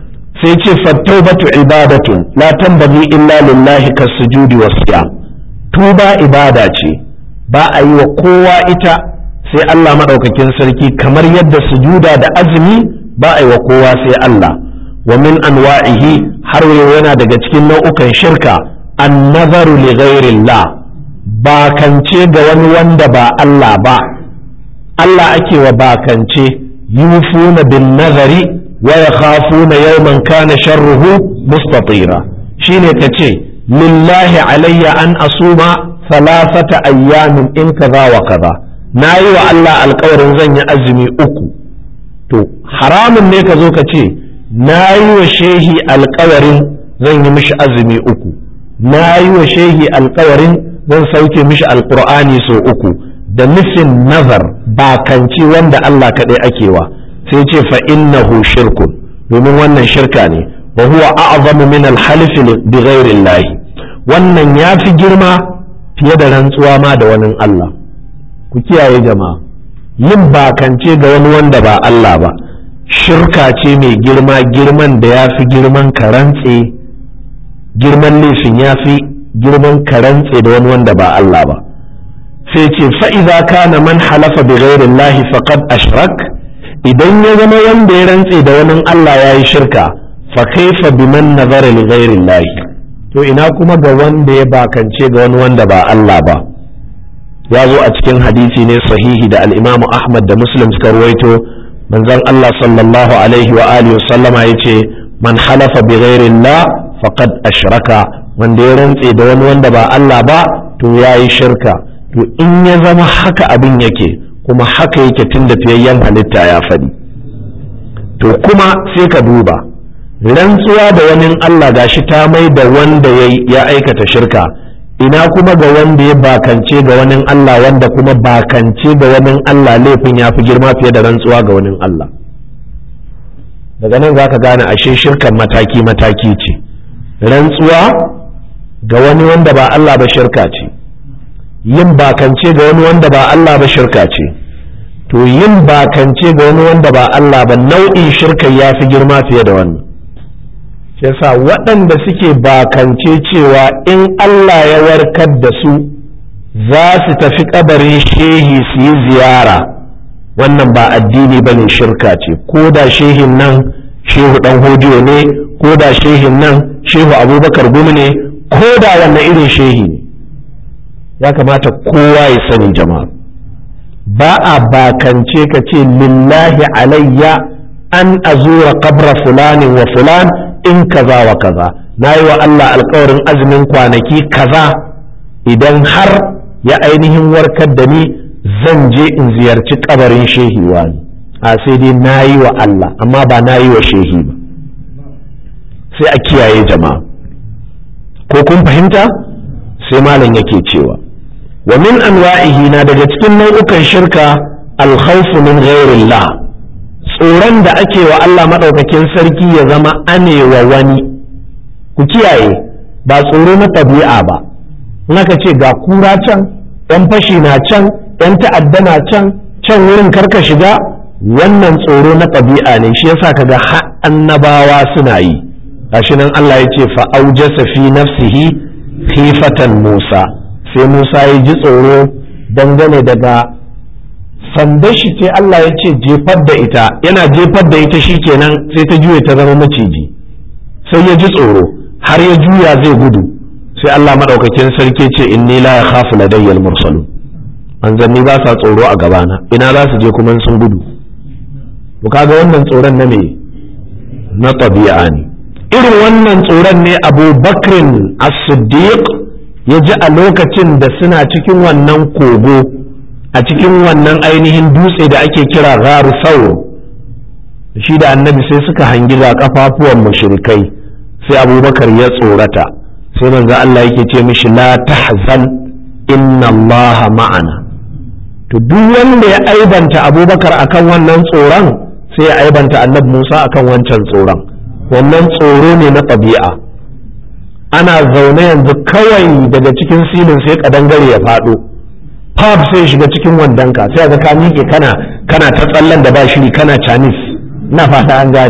sai ce fattaubatu ibadatun la tambagi illa lillahi kasujudi wasiyam tuba ibada ce ba a yi wa kowa ita sai Allah maɗaukakin sarki kamar yadda sujuda da azumi ba a yi wa kowa sai Allah wa min anwa'ihi har yana daga cikin nau'ukan shirka an nazaru li ghairillah bakance ga wani wanda ba Allah ba Allah ake wa bakance yufuna bin nazari wa yakhafuna yawman kana sharruhu mustatira shine kace lillahi alayya an asuma thalathata ayyamin in kaza wa kaza nayi wa Allah alƙawarin zan yi azumi uku to haramun ne ka zo ka ce nayi wa shehi alƙawarin zan yi mishi azumi uku nayi wa shehi alƙawarin zan sauke mishi alƙur'ani sau uku da nufin nazar bakanci wanda Allah kaɗai ake wa sai ce fa innahu shirkun domin wannan shirka ne wa huwa a'zamu min al-halif bi ghairi wannan ya fi girma fiye da rantsuwa ma da wani Allah ku kiyaye jama'a yin bakance ga wani wanda ba Allah ba shirka ce mai girma girman da ya fi girman karantse girman laifin ya fi girman karantse da wani wanda ba Allah ba sai ce fa'iza kana man halafa bi ghairin lahi faqad ashrak idan ya zama wanda ya rantse da wani Allah ya yi shirka fa kaifa biman nazara li ghairin lahi to ina kuma ga wanda ya bakance ga wani wanda ba Allah ba ya zo a cikin hadisi ne sahihi da al-Imam Ahmad da Muslim suka ruwaito manzon Allah sallallahu alaihi wa alihi sallama yace man halafa bi ghairillah faqad ashraka wanda ya rantse da wani wanda ba Allah ba to yayi shirka to in ya zama haka abin yake kuma haka yake tun da fiyayyen halitta ya faɗi to kuma sai ka duba rantsuwa da wani Allah gashi ta mai da wanda ya aikata shirka ina kuma ga wanda ya bakance ga wani Allah wanda kuma bakance ga wani Allah laifin ya fi girma fiye da rantsuwa ga wani Allah daga nan za ka gane ashe shirkan mataki-mataki ce rantsuwa ga wani wanda ba Allah ba shirka ce yin bakance ga wani wanda ba Allah ba shirka ce to yin bakance ga wani wanda ba Allah ba nau'in shirka ya fi girma fiye da wannan shi yasa waɗanda suke bakance cewa in Allah ya warkar da su za su tafi kabarin shehi su yi ziyara wannan ba addini ba ne shirka ce ko da shehin nan shehu ɗan hodiyo ne ko da shehin nan shehu abubakar gumi ne ko da wanne irin shehi ne ya kamata kowa ya sani jama'a ba a bakance ka ce lillahi alayya an azura qabra fulanin wa fulan in kaza wa kaza na yi wa Allah alkawarin azumin kwanaki kaza idan har ya ainihin warkar da ni zan je in ziyarci kabarin shehi wani a sai dai na yi wa Allah amma ba na yi wa shehi ba sai a kiyaye jama'a ko kun fahimta sai malam yake cewa wa min anwa'ihi na daga cikin nau'ukan shirka alkhawfu min ghairillah tsoron da ake wa Allah maɗaukakin sarki ya zama anewa wani ku kiyaye ba tsoro na ɗabi'a ba in aka ce ga kura can ɗan fashi na can ɗan ta'adda na can can wurin karka shiga wannan tsoro na ɗabi'a ne shi yasa kaga har annabawa suna yi gashi nan Allah ya ce fa'aujasa fi nafsihi khifatan Musa sai Musa ya ji tsoro dangane daga sandar shi ce Allah ya ce jefar da ita yana jefar da ita shikenan sai ta juya ta zama maciji sai ya ji tsoro har ya juya zai gudu sai Allah madaukakin sarki ce inni la yakhafu ladayyal mursalu manzanni ba sa tsoro a gabana ina za su je kuma sun gudu to kaga wannan tsoron na me na tabi'a ne irin wannan tsoron ne Abu Bakrin as-Siddiq ya ji a lokacin da suna cikin wannan kogo a cikin wannan ainihin dutse da ake kira gharu saur shi da annabi sai suka hangi ga kafafuwan mushrikai sai abubakar ya tsorata sai manzo Allah yake ce mishi la tahzan inna Allah ma'ana to duk wanda ya aibanta abubakar akan wannan tsoron sai ya aibanta annabi Musa akan wancan tsoron wannan tsoro ne na ɗabi'a ana zaune yanzu kawai daga cikin silin sai kadangare ya faɗo pub sai shiga cikin wandonka sai ga ka miƙe kana kana ta tsallan da ba shiri kana chinese na fata an gane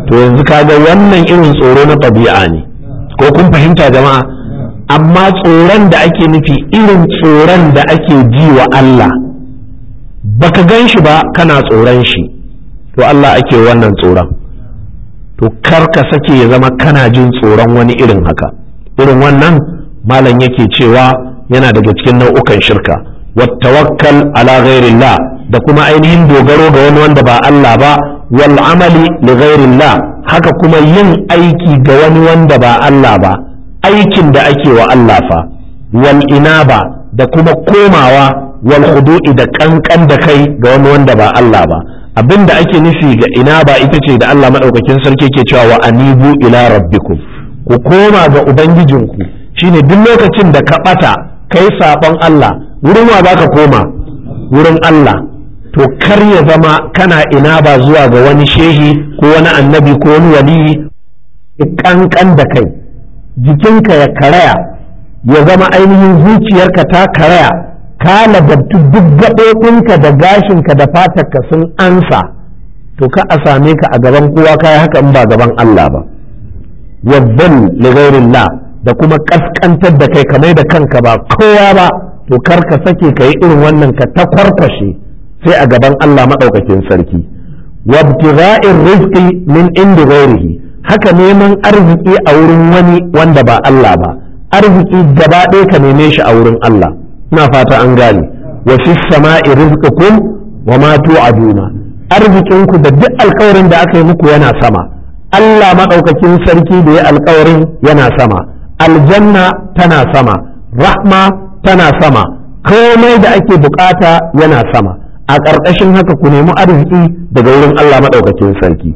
to yanzu kaga wannan irin tsoro na ɗabi'a ne ko kun fahimta jama'a amma tsoron da ake nufi irin tsoron da ake ji wa Allah baka gan shi ba kana tsoron shi to Allah ake wannan tsoron to kar ka sake ya zama kana jin tsoron wani irin haka irin wannan malam yake cewa yana daga cikin nau'ukan shirka wattawakkal ala ghairillah da kuma ainihin dogaro ga wani wanda ba Allah ba wal amali li ghairillah haka kuma yin aiki ga wani wanda ba Allah ba aikin da ake wa Allah fa wal inaba da kuma komawa wal khudu'i da kankan da kai ga wani wanda ba Allah ba abinda ake nufi ga inaba ita ce da Allah madaukakin sarki ke cewa wa anibu ila rabbikum ku koma ga ubangijinku shine duk lokacin da ka bata kai sabon Allah wurin wa zaka koma wurin Allah to kar ya zama kana ina ba zuwa ga wani shehi ko wani annabi ko wani waliyi kankan da kai jikinka ya karaya ya zama ainihin zuciyarka ta karaya ka ladabtu duk gaɓoɓinka da gashinka da fatarka sun ansa to ka a same ka a gaban kowa kai haka in ba gaban Allah ba wazzal li ghairillah da kuma kaskantar da kai kamar da kanka ba kowa ba to kar ka sake ka yi irin wannan ka ta kwarkwashe sai a gaban Allah maɗaukakin sarki wabtigha'ir rizqi min indi ghairihi haka neman arziki a wurin wani wanda ba Allah ba arziki gaba ɗaya ka neme shi a wurin Allah ina fata an gane wa fis sama'i rizqukum wa ma tu'aduna arzikinku da duk alkawarin da aka yi muku yana sama Allah maɗaukakin sarki da ya alkawarin yana sama aljanna tana sama rahma tana sama komai da ake bukata yana sama a ƙarƙashin haka ku nemi arziki daga wurin Allah maɗaukakin sarki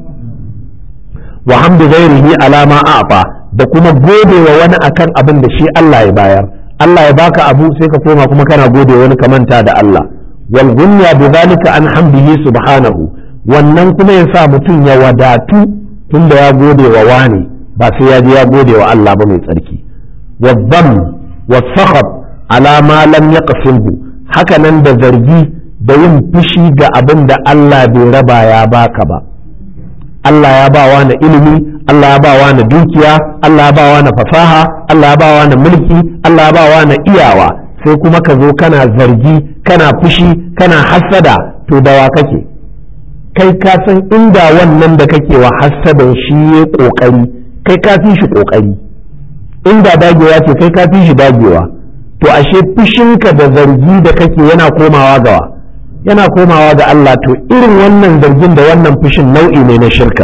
wa hamdu ghairihi alama a'fa da kuma godewa wani akan abin da shi Allah ya bayar Allah ya baka abu sai ka koma kuma kana gode wani ka manta da Allah wal gunya bi zalika an hamdihi subhanahu wannan kuma ya sa mutum ya wadatu tunda ya gode wa wani ba sai ya je ya gode wa Allah ba mai tsarki wa dham wa sakhab ala ma lam yaqsimhu haka nan da zargi da yin fushi ga abin da Allah bai raba ya baka ba Allah ya ba wa na ilimi Allah ya ba wa na dukiya Allah ya ba wa na fasaha Allah ya ba wa na mulki Allah ya ba wa na iyawa sai kuma ka zo kana zargi kana fushi kana hassada to dawa kake kai ka san inda wannan da kake wa hassadan shi ya kokari kai ka fi shi kokari inda dagewa ce kai ka fi shi dagewa to ashe fushinka da zargi da kake yana komawa gawa yana komawa ga Allah to irin wannan zargin da wannan fushin nau'i ne na shirka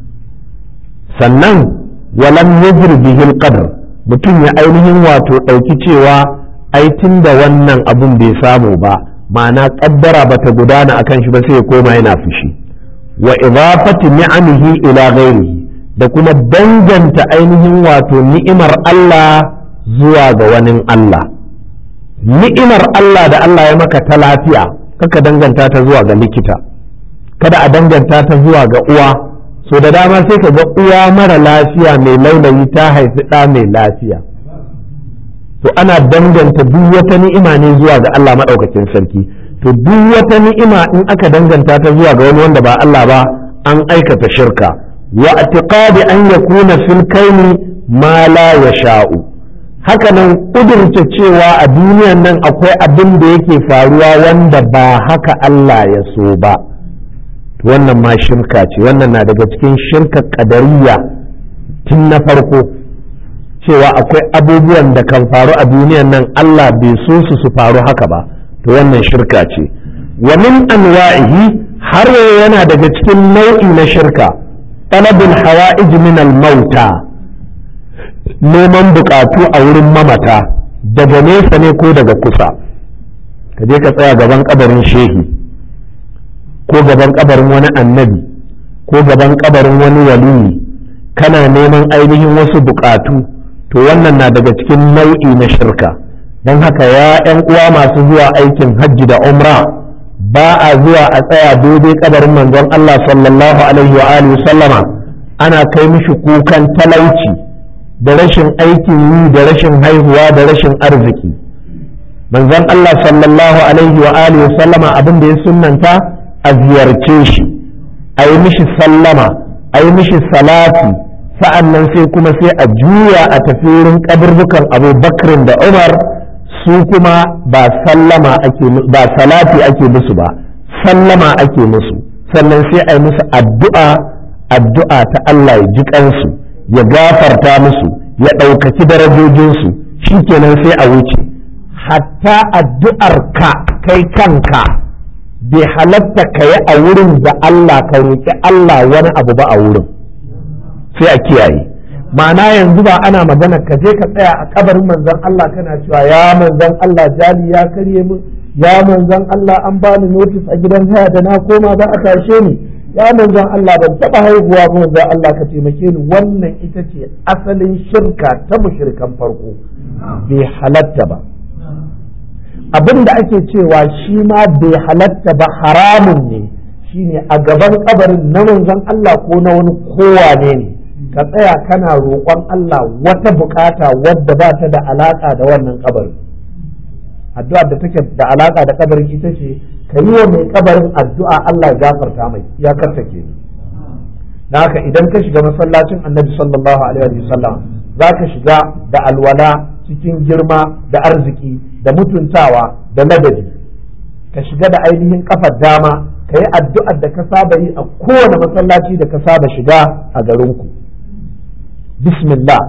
sannan walam yajri bihi alqadr mutum ya ainihin wato ɗauki cewa ai da wannan abun bai samu ba ma'ana kaddara bata gudana akan shi ba sai ya koma yana fushi wa idafati ni'amihi ila ghairihi da kuma danganta ainihin wato ni'imar Allah zuwa ga wani Allah ni'imar Allah da Allah ya maka ta lafiya kaka danganta ta zuwa ga likita kada a danganta ta zuwa ga uwa so da dama sai ka ga uwa mara lafiya mai laulayi ta haifi ɗa mai lafiya to ana danganta duk wata ni'ima ne zuwa ga Allah maɗaukakin sarki to duk wata ni'ima in aka danganta ta zuwa ga wani wanda ba Allah ba an aikata shirka wa atiqadi an yakuna fil kaini ma la yasha'u haka nan kudurta cewa a duniyan nan akwai abin da yake faruwa wanda ba haka Allah ya so ba wannan ma shirka ce wannan na daga cikin shirka kadariya tun na farko cewa akwai abubuwan da kan faru a duniyan nan Allah bai so su su faru haka ba to wannan shirka ce wa min anwa'ihi har yana daga cikin nau'i na shirka talabul hawa'ij min al-mauta neman bukatu a wurin mamata daga nesa ne ko daga kusa ka je ka tsaya gaban kabarin shehi ko gaban kabarin wani annabi ko gaban kabarin wani waliyi kana neman ainihin wasu bukatu to wannan na daga cikin nau'i na shirka don haka ya 'yan uwa masu zuwa aikin hajji da umra ba a zuwa a tsaya daidai kabarin manzon Allah sallallahu alaihi wa alihi sallama ana kai mishi kukan talauci da rashin aikin yi da rashin haihuwa da rashin arziki manzon Allah sallallahu alaihi wa alihi wa sallama abin da ya sunnanta a ziyarce shi a yi mishi sallama a yi mishi salati sa'an nan sai kuma sai a juya a tafi wurin kaburbukan abu bakrin da umar su kuma ba sallama ake ba salati ake musu ba sallama ake musu sannan sai a yi musu addu'a addu'a ta Allah ya ji kansu ya gafarta musu ya ɗaukaki darajojinsu shikenan sai a wuce hatta addu'ar ka kai kanka bai halatta ka yi a wurin da Allah ka roƙi Allah wani abu ba a wurin sai a kiyaye ma'ana yanzu ba ana magana ka je ka tsaya a kabarin manzon Allah kana cewa ya manzon Allah jali ya karye min ya manzon Allah an bani notis a gidan haya da na koma za a tashe ni ya manzon Allah ban taba haihuwa ba manzon Allah ka taimake ni wannan ita ce asalin shirka ta mushrikan farko bai halatta ba abin da ake cewa shi ma bai halatta ba haramun ne shine a gaban kabarin na manzon Allah ko na wani kowane ne ka tsaya kana roƙon Allah wata bukata wadda ba ta da alaka da wannan kabarin addu'a da take da alaka da kabarin ita ce ka yi wa mai kabarin addu'a Allah ya gafarta mai ya karta ke da haka idan ka shiga masallacin annabi sallallahu alaihi wasallam za ka shiga da alwala cikin girma da arziki da mutuntawa da ladabi ka shiga da ainihin kafar dama ka yi addu'ar da ka saba yi a kowane masallaci da ka saba shiga a garinku bismillah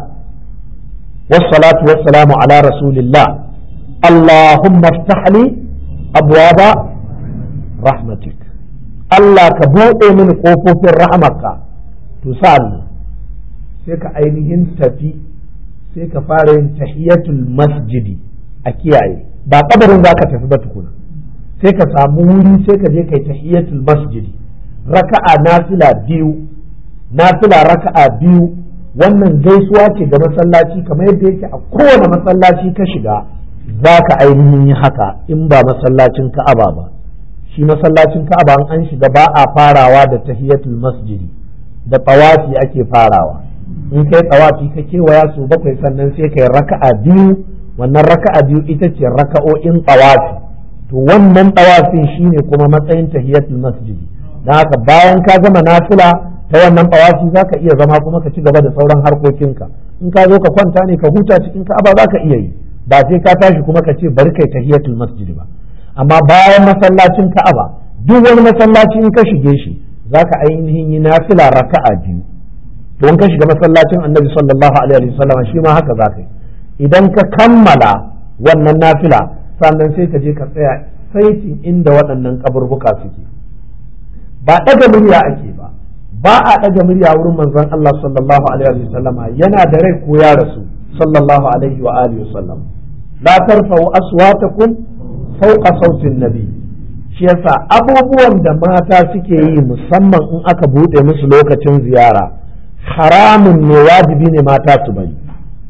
wassalatu wassalamu ala rasulillah allahumma iftah li abwaba rahmatik Allah ka buɗe mini ƙofofin rahmarka to sa'an sai ka ainihin tafi sai ka fara yin tahiyatul masjidi a kiyaye ba kabarin za ka tafi ba tukuna sai ka samu wuri sai ka je kai tahiyatul masjidi raka'a nafila biyu nafila raka'a biyu wannan gaisuwa ce ga masallaci kamar yadda yake a kowane masallaci ka shiga za ka ainihin yi haka in ba masallacin ka'aba ba shi masallacin ka'aba an shiga ba a farawa da tahiyatul masjidi da tawafi ake farawa in kai tawafi ka kewaya su bakwai sannan sai kai raka'a biyu wannan raka'a biyu ita ce raka'o'in tawafi to wannan tawafin shine kuma matsayin tahiyatul masjidi dan haka bayan ka gama nafila ta wannan tawafi zaka iya zama kuma ka ci gaba da sauran harkokinka in ka zo ka kwanta ne ka huta cikin ka'aba zaka iya yi ba sai ka tashi kuma ka ce bari kai tahiyatul masjidi ba amma bayan masallacin ka'aba duk wani masallaci in ka shige shi zaka ainihin yi nafila raka'a biyu to in ka shiga masallacin annabi sallallahu alaihi wasallam shi ma haka zaka yi idan ka kammala wannan nafila sannan sai ka je ka tsaya saitin inda waɗannan kaburbuka suke ba ɗaga murya ake ba ba a ɗaga murya wurin manzon Allah sallallahu alaihi wasallama yana da rai ko ya rasu sallallahu alaihi wa alihi wasallam la tarfa'u aswatakum fawqa sautin nabi shi yasa abubuwan da mata suke yi musamman in aka buɗe musu lokacin ziyara haramun ne wajibi ne mata su bari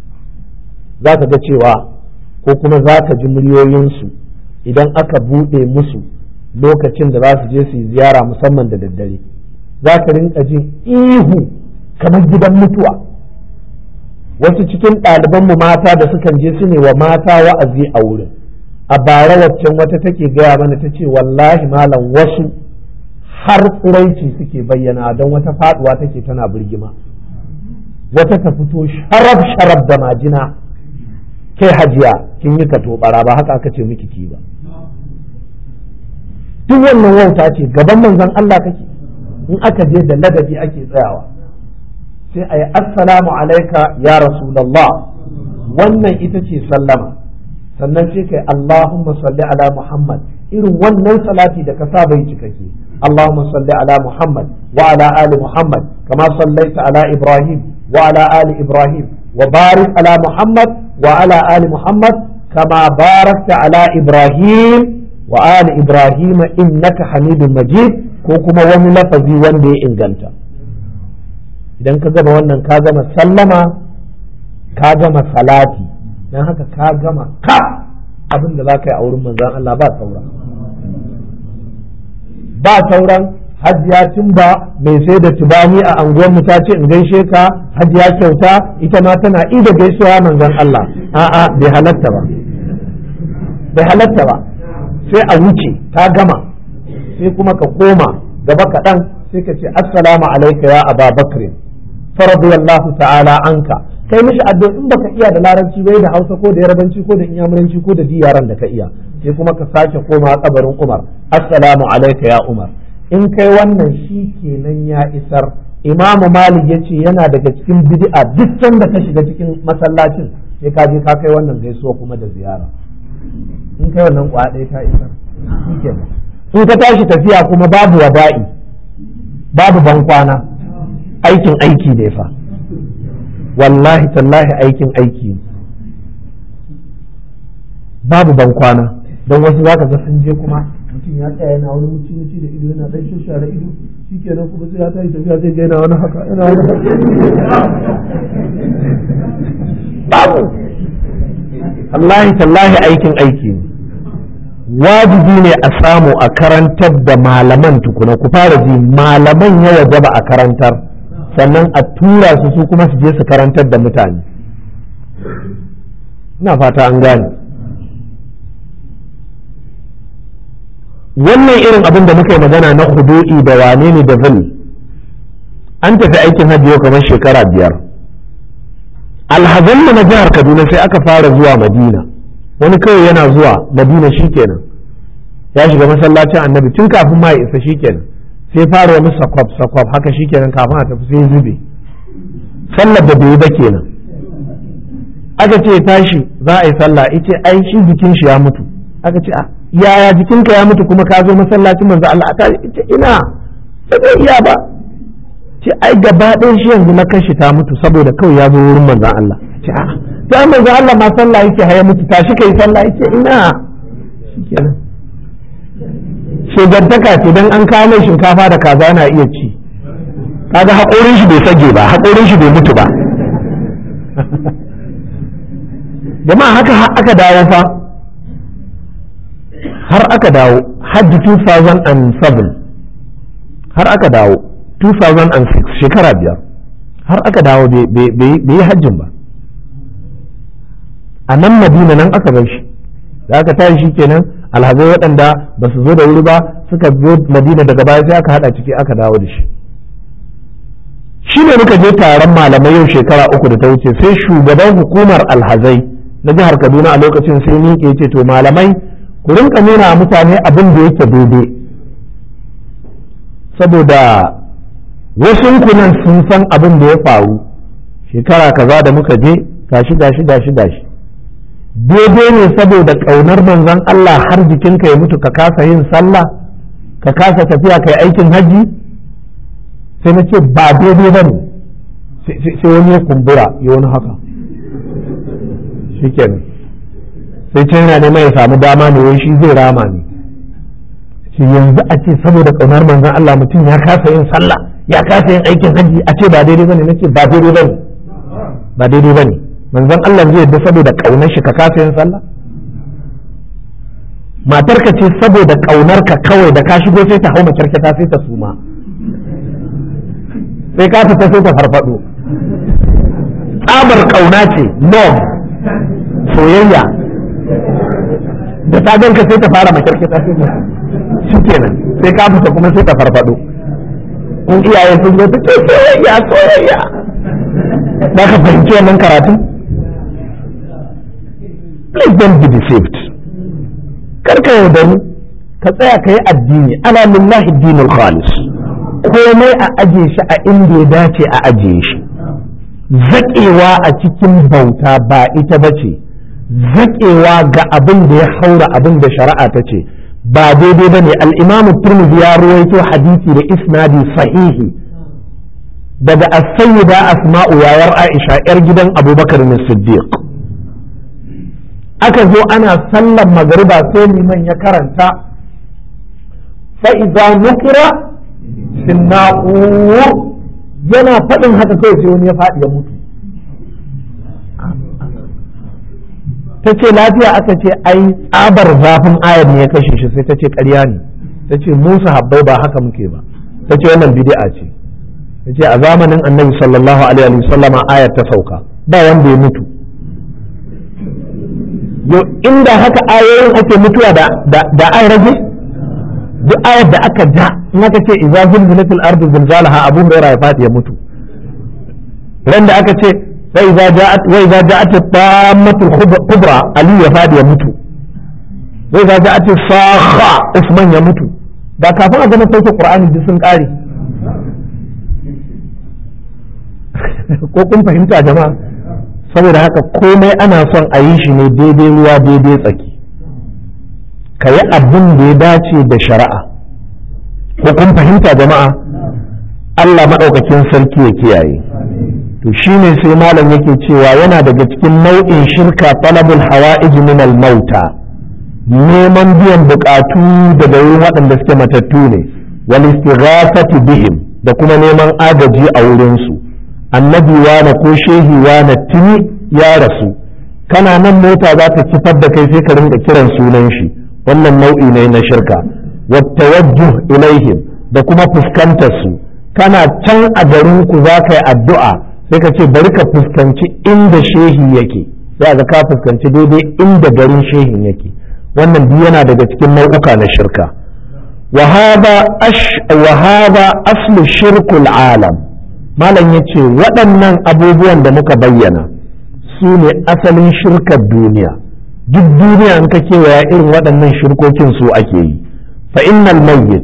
za ka ga cewa ko kuma za ka ji muryoyinsu idan aka buɗe musu lokacin da za su je su yi ziyara musamman da daddare za ka rinka jin ihu kamar gidan mutuwa wasu cikin ɗalibanmu mata da sukan je su ne wa mata wa'azi a wurin a bara waccan wata take gaya mana ta ce wallahi malam wasu har tsiraici suke bayyana don wata faduwa take tana birgima wata ta fito sharaf sharaf da majina kai hajiya kin yi kato bara ba haka aka ce miki ki ba duk wannan wauta ce gaban manzon Allah kake in aka je da ladabi ake tsayawa sai a yi assalamu alaika ya rasulallah wannan ita ce sallama sannan sai kai Allahumma salli ala Muhammad irin wannan salati da ka saba yi cikake Allahumma salli ala Muhammad wa ala ali Muhammad kama sallaita ala Ibrahim wa ala ali Ibrahim wa barik ala Muhammad wa ala ali Muhammad kama barakta ala Ibrahim wa ali Ibrahim innaka Hamidum Majid ko kuma wani lafazi wanda ya inganta idan ka gama wannan ka gama sallama ka gama salati don haka ka gama ka abin da za ka yi a wurin manzan Allah ba sauran ba sauran hajiya tun ba mai sai da tubani a anguwar mu ta ce in gaishe ka hajiya kyauta ita ma tana ida gaisuwa manzan Allah a'a bai halatta ba bai halatta ba sai a wuce ta gama sai kuma ka koma gaba kaɗan sai ka ce assalamu alayka ya aba bakr faradiyallahu ta'ala anka kai mishi addu'a in baka iya da larabci bai da hausa ko da yarabanci ko da inyamuranci ko da diyaran da ka iya sai kuma ka sake koma kabarin umar assalamu alayka ya umar in kai wannan shi kenan ya isar imamu malik ya ce yana daga cikin bid'a duk sanda ka shiga cikin masallacin sai ka je ka kai wannan gaisuwa kuma da ziyara in kai wannan kwa ɗaya ta isar shi kenan in ka tashi tafiya kuma babu wada'i babu bankwana aikin aiki ne fa wallahi tallahi aikin aiki babu bankwana don wasu zaka ga sun je kuma mutum ya tsaya yana wani mutum mutum da ido yana dan shashara ido shikenan kuma sai ya tashi tafiya zai ga yana wani haka yana wani babu wallahi tallahi aikin aiki ne wajibi ne a samu a karantar da malaman tukuna ku fara ji malaman ya wajaba a karantar sannan a tura su su kuma su je su karantar da mutane ina fata an gane wannan irin abin da muka yi magana na hudu'i da wane ne da zil an tafi aikin hajji yau kamar shekara biyar alhazanmu na jihar kaduna sai aka fara zuwa madina wani kawai yana zuwa madina shikenan ya shiga masallacin annabi tun kafin ma ya isa shikenan sai fara wani sakwab sakwab haka shikenan kafin a tafi sai zube sallar da bai yi ba kenan aka ce tashi za a yi sallah ice ai shi jikin shi ya mutu aka ce a yaya jikinka ya mutu kuma ka zo masallacin manzo Allah ta ce ina ba zai iya ba ce ai gaba ɗaya shi yanzu na kashi ta mutu saboda kawai ya zo wurin manzon Allah ce a ta manzon Allah ma sallah yake haya mutu tashi kai sallah yake ina shikenan shugantaka ce dan an kawo mai shinkafa da kaza na iya ci kaga haƙorin shi bai sage ba haƙorin shi bai mutu ba jama'a haka aka dawo fa har aka dawo hajji 2007 har aka dawo 2006 shekara biyar har aka dawo bai yi hajjin ba a nan madina nan aka bar shi da aka tashi shi kenan alhazai waɗanda ba su zo da wuri ba suka zo madina daga baya sai aka haɗa ciki aka dawo da shi shi ne muka je taron malamai yau shekara uku da ta wuce sai shugaban hukumar alhazai na jihar kaduna a lokacin sai ni ke ce to malamai ku rinka nuna mutane abin da yake daidai saboda wasu kunan sun san abin da ya faru shekara kaza da muka je gashi gashi gashi gashi daidai ne saboda ƙaunar manzon Allah har jikinka ya mutu ka kasa yin sallah ka kasa tafiya kai aikin hajji sai na ce ba daidai ba ne sai wani ya kumbura ya wani haka shikenan sai can yana neman ya samu dama ne wai shi zai rama ne shi yanzu a ce saboda ƙaunar manzon Allah mutum ya kasa yin sallah ya kasa yin aikin hajji a ce ba daidai bane nace ba daidai bane ba daidai bane manzon Allah zai yadda saboda ƙaunar shi ka kasa yin sallah matar ka ce saboda ƙaunar ka kawai da ka shigo sai ta hau makyarkata sai ta suma sai ka fita sai ta farfado tsabar ƙauna ce love soyayya da ta ganka sai ta fara makyarkata sai ta shi kenan sai ka fita kuma sai ta farfado in iyaye sun zo ta ce soyayya soyayya za ka fahimci wannan karatun please don't be deceived karka yaudari ka tsaya ka yi addini ala lillahi dinul khalis komai a aje shi a inda ya dace a ajiye shi zaƙewa a cikin bauta ba ita ba ce zaƙewa ga abin da ya haura abin da shari'a ta ce ba daidai ba ne al'imamu turmuzi ya ruwaito hadisi da isnadi sahihi daga as-sayyida asma'u yayar aisha yar gidan abubakar ne siddiq aka zo ana sallan magariba sai liman ya karanta fa'iza nukira sinna'ur yana faɗin haka kawai sai wani ya faɗi ya mutu ta ce lafiya aka ce ai tsabar zafin ayar ne ya kashe shi sai ta ce ƙarya ne ta ce musa habbai ba haka muke ba ta ce wannan bid'a ce ta ce a zamanin annabi sallallahu alaihi wasallama ayar ta sauka ba wanda ya mutu yau inda haka ayoyin ake mutuwa da da an rage duk ayar da aka ja in aka ce idza zulzilatil ardu zilzalaha abu hurairah ya fadi ya mutu ran da aka ce wa idza ja'at wa idza ja'at tammatul kubra ali ya fadi ya mutu wa idza ja'at sakha usman ya mutu ba kafin a gama sauke qur'ani duk sun kare ko kun fahimta jama'a saboda haka komai ana son a yi shi ne daidai ruwa daidai tsaki ka yi abin da ya dace da shari'a ko kun fahimta jama'a Allah maɗaukakin sarki ya kiyaye to shine sai malam yake cewa yana daga cikin nau'in shirka talabul hawa'ij min al mauta neman biyan bukatu daga wurin waɗanda suke matattu ne wal istighafati bihim da kuma neman agaji a wurin su annabi wane ko shehi wane tuni ya rasu kana nan mota za ta kifar da kai sai ka rinka kiran sunan shi wannan nau'i ne na shirka wattawajjuh ilaihim da kuma fuskantar su kana can a garin ku za ka yi addu'a sai ka ce bari ka fuskanci inda shehi yake sai ga ka fuskanci daidai inda garin shehin yake wannan duk yana daga cikin nau'uka na shirka wa hada aslu shirkul alam malam ya ce waɗannan abubuwan da muka bayyana su ne asalin shirkar duniya duk duniya in ka kewaya irin waɗannan shirkokin su ake yi fa innal mayyit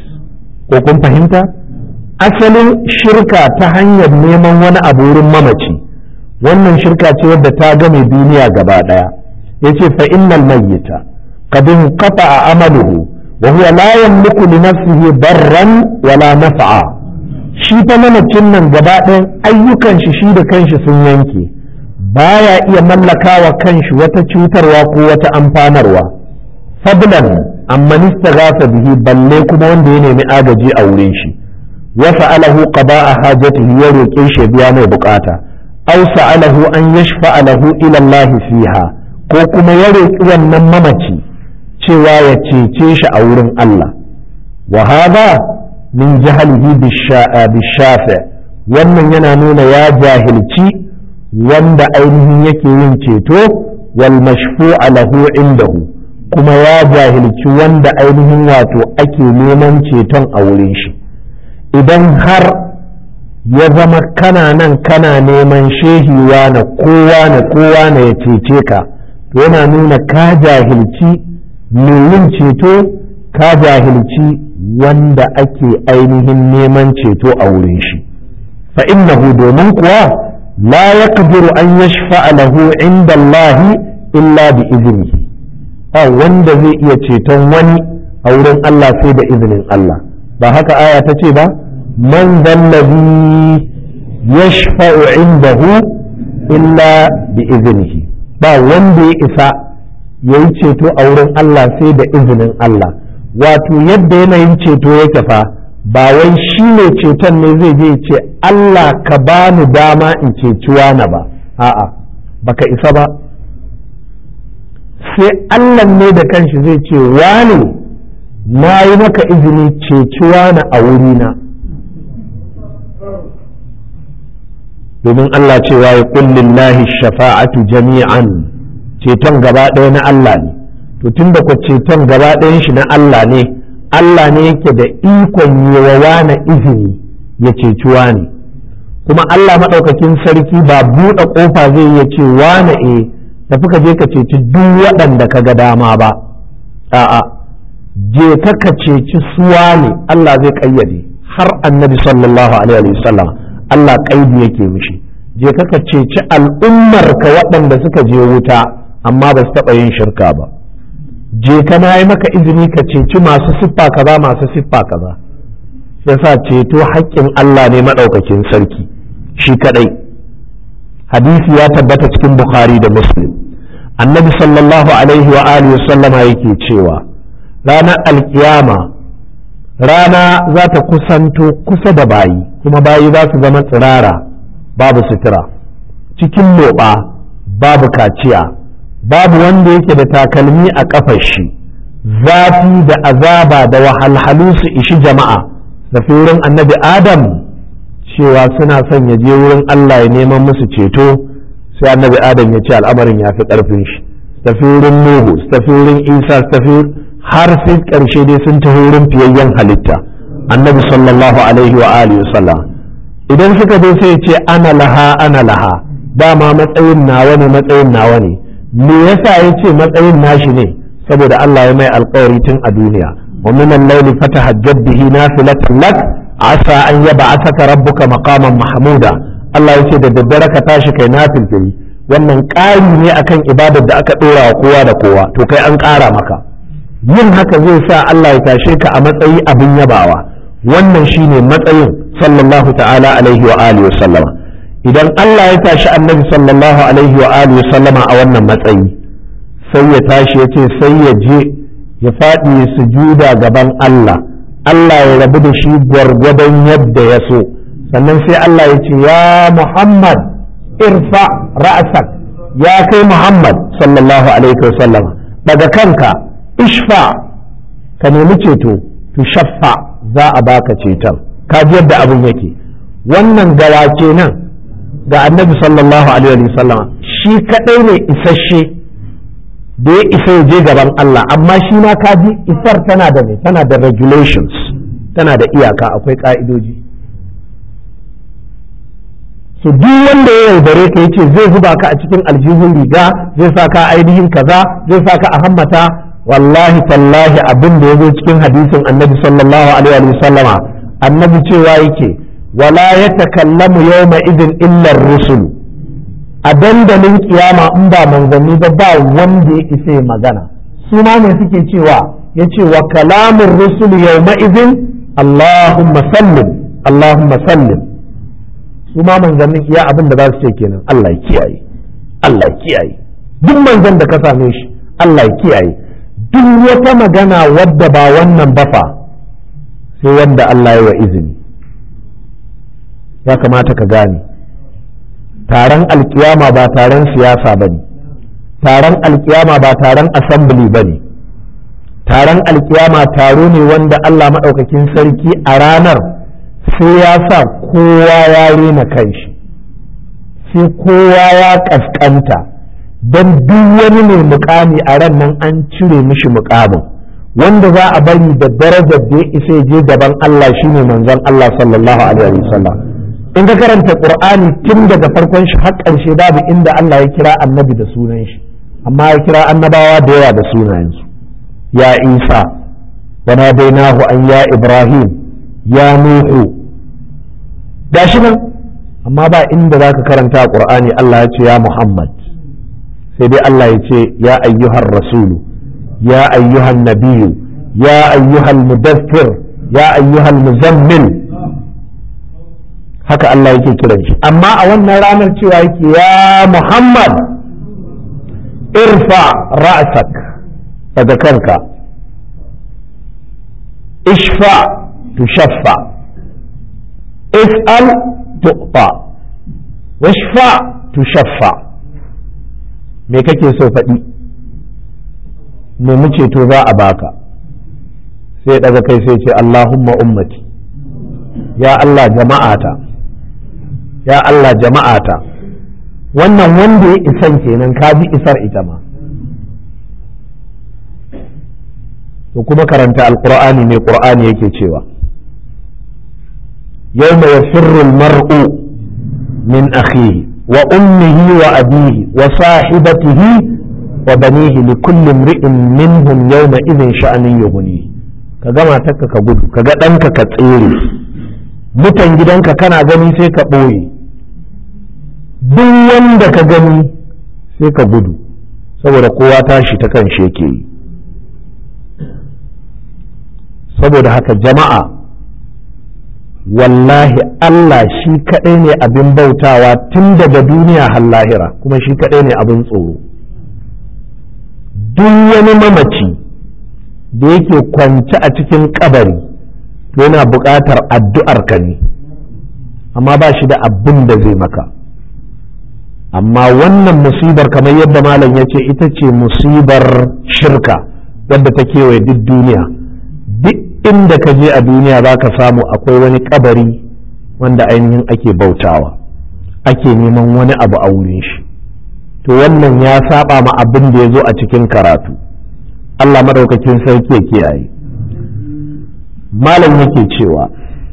ko kun fahimta asalin shirka ta hanyar neman wani abu wurin mamaci wannan shirka ce wadda ta game duniya gaba ɗaya yace fa innal mayyita qad inqata'a amaluhu wa huwa la yamliku li nafsihi darran wala naf'a shi fa mamacin nan gaba ɗayan ayyukan shi shi da kanshi sun yanke baya iya mallakawa kanshi wata cutarwa ko wata amfanarwa fadlan amma nistaghatha bihi balle kuma wanda ya nemi agaji a wurin shi wa sa'alahu qada'a hajatihi ya roƙe shi biya mai bukata aw sa'alahu an yashfa'a lahu ila Allah fiha ko kuma ya roƙi wannan mamaci cewa ya cece shi a wurin Allah wa hadha min jahalihi bishafi wannan yana nuna ya jahilci wanda ainihin yake yin ceto wal mashfu'a lahu indahu kuma ya jahilci wanda ainihin wato ake neman ceton a wurin shi idan har ya zama kana nan kana neman shehiwa na kowa na kowa na ya cece ka to yana nuna ka jahilci mai yin ceto ka jahilci wanda ake ainihin neman ceto a wurin shi fa innahu domin kuwa la yaqdiru an yashfa'a lahu inda Allah illa bi iznihi ba wanda zai iya ceton wani a wurin Allah sai da izinin Allah ba haka aya ta ce ba man zallazi yashfa'u indahu illa bi iznihi ba wanda ya isa yayi ceto a wurin Allah sai da izinin Allah wato yadda yanayin ceto yake fa ba wai shi ne ceton ne zai je ce Allah ka ba ni dama in ceci wani ba a'a baka isa ba sai Allah ne da kanshi zai ce wani na yi maka izini ceci wani a wurina domin Allah cewa ya kullillahi shafa'atu jami'an ceton gaba ɗaya na Allah ne to tun da ceton gaba ɗayan shi na Allah ne Allah ne yake da ikon yi wa wane izini ya ceci wane kuma Allah maɗaukakin sarki ba buɗe ƙofa zai iya ce wane e tafi ka je ka ceci duk waɗanda ka ga dama ba a'a je ka ka ceci su wane Allah zai ƙayyade har annabi sallallahu alaihi wasallam Allah ƙaidi yake mishi je ka ka ceci al'ummar ka waɗanda suka je wuta amma ba su taɓa yin shirka ba je ka na yi maka izini ka ceci masu siffa kaza masu siffa kaza yasa ceto haƙƙin Allah ne maɗaukakin sarki shi kaɗai hadisi ya tabbata cikin bukhari da muslim annabi sallallahu alaihi wa alihi sallama yake cewa ranar alkiyama rana za ta kusanto kusa da bayi kuma bayi za su zama tsirara babu sutura cikin loɓa babu kaciya babu wanda yake da takalmi a kafar shi zafi da azaba da wahalhalu su ishi jama'a da wurin annabi adam cewa suna son ya je wurin Allah ya neman musu ceto sai annabi adam ya ce al'amarin ya fi ƙarfin shi tafi wurin nuhu tafi wurin isa tafi har sai ƙarshe dai sun taho wurin fiyayyen halitta annabi sallallahu alaihi wa alihi wasallam idan suka zo sai ce ana laha ana laha dama matsayin nawa ne matsayin nawa ne me yasa ya ce matsayin nashi ne saboda Allah ya mai alkawari tun a duniya wa min al-layli fatahajjab bihi nafilatan lak asa an yab'athaka rabbuka maqaman mahmuda Allah ya ce da daddare ka tashi kai nafilfili wannan ƙari ne akan ibadar da aka ɗora wa kowa da kowa to kai an ƙara maka yin haka zai sa Allah ya tashe ka a matsayi abin yabawa wannan shine matsayin sallallahu ta'ala alaihi wa alihi wa sallama idan Allah ya tashi annabi sallallahu alaihi wa alihi wa sallama a wannan matsayi sai ya tashi ya ce sai ya je ya faɗi sujuda gaban Allah Allah ya rabu da shi gwargwadon yadda ya so sannan sai Allah ya ce ya Muhammad irfa ra'sak ya kai Muhammad sallallahu alaihi wa sallama daga kanka ishfa ka nemi ceto tu shaffa za a baka ceton ka ji yadda abin yake wannan gawa kenan ga annabi sallallahu alaihi wa sallama shi kadai ne isasshe da ya isa ya je gaban Allah amma shi ma ka ji isar tana da me tana da regulations tana da iyaka akwai ka'idoji so duk wanda ya yaudare ka yace zai zuba ka a cikin aljihun riga zai sa ka ainihin kaza zai sa ka a hammata wallahi tallahi abin da ya zo cikin hadisin annabi sallallahu alaihi wa sallama annabi cewa yake wala ya takallamu yawma idin illa rusul a dandalin kiyama in ba manzanni ba ba wanda ya isa ya magana su ma ne suke cewa yace wa kalamun rusul yawma idin allahumma sallim allahumma sallim su ma manzannin iya abin da za su ce kenan Allah ya kiyaye Allah ya kiyaye duk manzan da ka same shi Allah ya kiyaye duk wata magana wadda ba wannan ba fa sai wanda Allah ya wa izini ya kamata ka gane taron alkiyama ba taron siyasa ba ne taron alkiyama ba taron assembly ba ne taron alkiyama taro ne wanda Allah maɗaukakin sarki a ranar sai ya sa kowa ya rena kanshi sai kowa ya ƙasƙanta don duk wani mai mukami a ran nan an cire mishi mukamin wanda za a bari da darajar da ya isa je gaban Allah shine manzon Allah sallallahu alaihi wasallam in ka karanta qur'ani tun daga farkon shi har ƙarshe babu inda Allah ya kira annabi da sunan shi amma ya kira annabawa da yawa da sunayensu ya isa wa nadainahu an ya ibrahim ya nuhu gashi nan amma ba inda zaka karanta qur'ani Allah ya ce ya muhammad sai dai Allah ya ce ya ayyuhar rasulu ya ayyuhan nabiyu ya ayyuhal mudaffir ya ayyuhal muzammil haka Allah yake kiran shi amma a wannan ranar cewa yake ya Muhammad irfa ra'sak daga kanka ishfa tushaffa is'al tu'ta washfa tushaffa me kake so faɗi nemi ceto za a baka sai daga kai sai ce Allahumma ummati ya Allah jama'ata ya Allah jama'ata wannan wanda ya isan kenan ka ji isar ita ma to kuma karanta alqur'ani mai qur'ani yake cewa yawma yafirru almar'u min akhihi wa ummihi wa abihi wa sahibatihi wa banihi li kulli imri'in minhum yawma idhin sha'anin yughni ka gama takka ka gudu ka ga ɗanka ka tsere mutan gidanka kana gani sai ka ɓoye duk wanda ka gani sai ka gudu saboda kowa tashi ta kan shi yake yi saboda haka jama'a wallahi Allah shi kaɗai ne abin bautawa tun daga duniya har lahira kuma shi kaɗai ne abin tsoro duk wani mamaci da yake kwance a cikin kabari to yana buƙatar addu'ar ka ne amma ba shi da abin da zai maka amma wannan musibar kamar yadda malam ya ce ita ce musibar shirka wadda ta kewaye duk duniya duk inda ka je a duniya za ka samu akwai wani kabari wanda ainihin ake bautawa ake neman wani abu a wurin shi to wannan ya saba ma abin da ya zo a cikin karatu Allah madaukakin sarki ya kiyaye malam yake cewa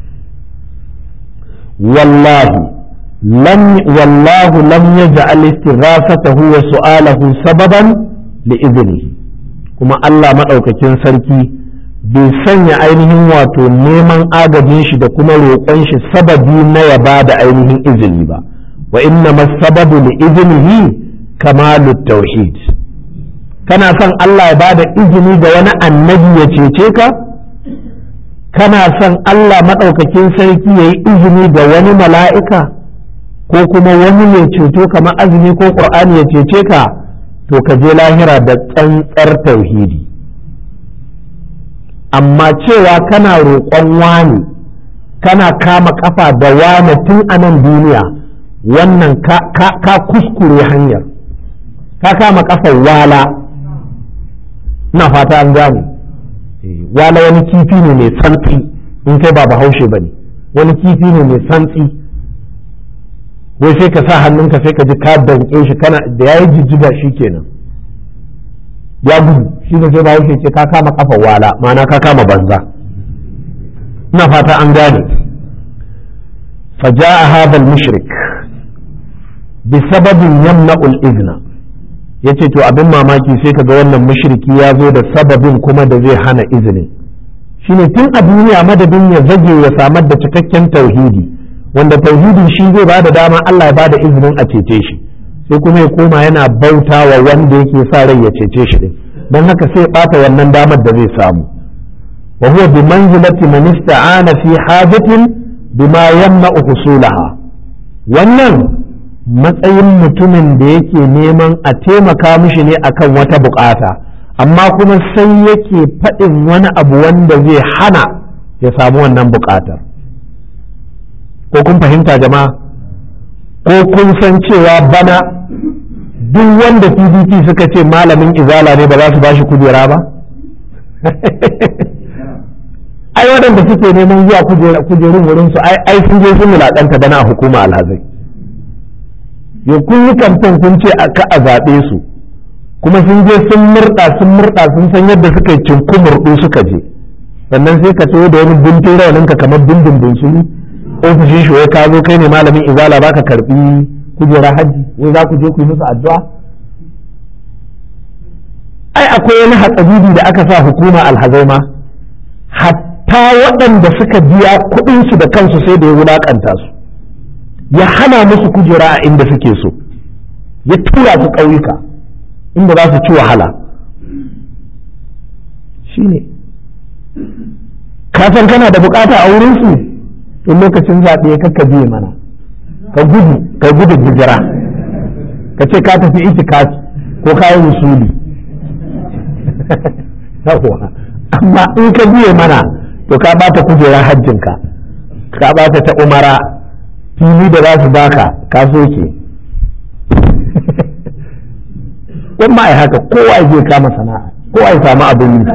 wallahi lam wallahu lam yaj'al istighafatahu wa su'alahu sababan li idnihi kuma Allah madaukakin sarki bai sanya ainihin wato neman agajin shi da kuma roƙon shi sababi na ya ba da ainihin izini ba wa inna sababu li iznihi kamalut tauhid kana son Allah ya bada izini ga wani annabi ya cece ka kana son Allah maɗaukakin sarki ya yi izini ga wani mala'ika ko kuma wani mai ceto kamar azumi ko ƙur'ani ya cece ka to ka je lahira da tsantsar tauhidi amma cewa kana roƙon wani kana kama kafa da wane tun a nan duniya wannan ka kuskure hanyar ka kama kafar wala na fata an gane wala wani kifi ne mai santsi in kai ba bahaushe ba ne wani kifi ne mai santsi wai sai ka sa hannunka sai ka ji ka danke shi kana da yayi jijjiga shi kenan ya gudu shi ne sai bahaushe ce ka kama kafa wala ma'ana ka kama banza ina fata an gane فجاء هذا المشرك بسبب يمنع الإذن yace to abin mamaki sai kaga wannan mushriki ya zo da sababin kuma da zai hana izinin shine tun a duniya madadin ya zage ya samar da cikakken tauhidi wanda tauhidin shi zai bada dama Allah ya bada izinin a cece shi sai kuma ya koma yana bauta wa wanda yake sa rai ya cece shi din don haka sai bata wannan damar da zai samu wa huwa bi manzilati man ista'ana fi hajatin bima yamna'u husulaha wannan matsayin mutumin da yake neman a taimaka mishi ne akan wata bukata amma kuma sai yake faɗin wani abu wanda zai hana ya samu wannan bukatar ko kun fahimta jama'a ko kun san cewa bana duk wanda pdp suka ce malamin izala ne ba za su ba shi kujera ba ai waɗanda suke neman zuwa kujerun wurin su ai sun je sun wulaƙanta bana a hukuma alhazai yau kun yi kamfen kun ce ka a zaɓe su kuma sun je sun murɗa sun murɗa sun san yadda suka yi cinku murɗu suka je sannan sai ka taho da wani buntun rawanin ka kamar bindin bunsuru ofishin shi wai ka zo kai ne malamin izala baka karbi kujera hajji wai za ku je ku yi musu addu'a ai akwai wani hatsabibi da aka sa hukuma alhazai ma hatta waɗanda suka biya kuɗinsu da kansu sai da ya wulaƙanta su ya hana musu kujera a inda suke so ya tura su ƙauyuka inda za su ci wahala shine ka san kana da bukata a wurinsu in lokacin zaɓe ya kakka biye mana ka gudu ka gudu hijira ka ce ka tafi itikafi ko ka yi musuli amma in ka biye mana to ka bata kujerar hajjinka ka bata ta umara fili da za su baka ka soke ma ai haka kowa ya kama sana'a kowa ya samu abin yi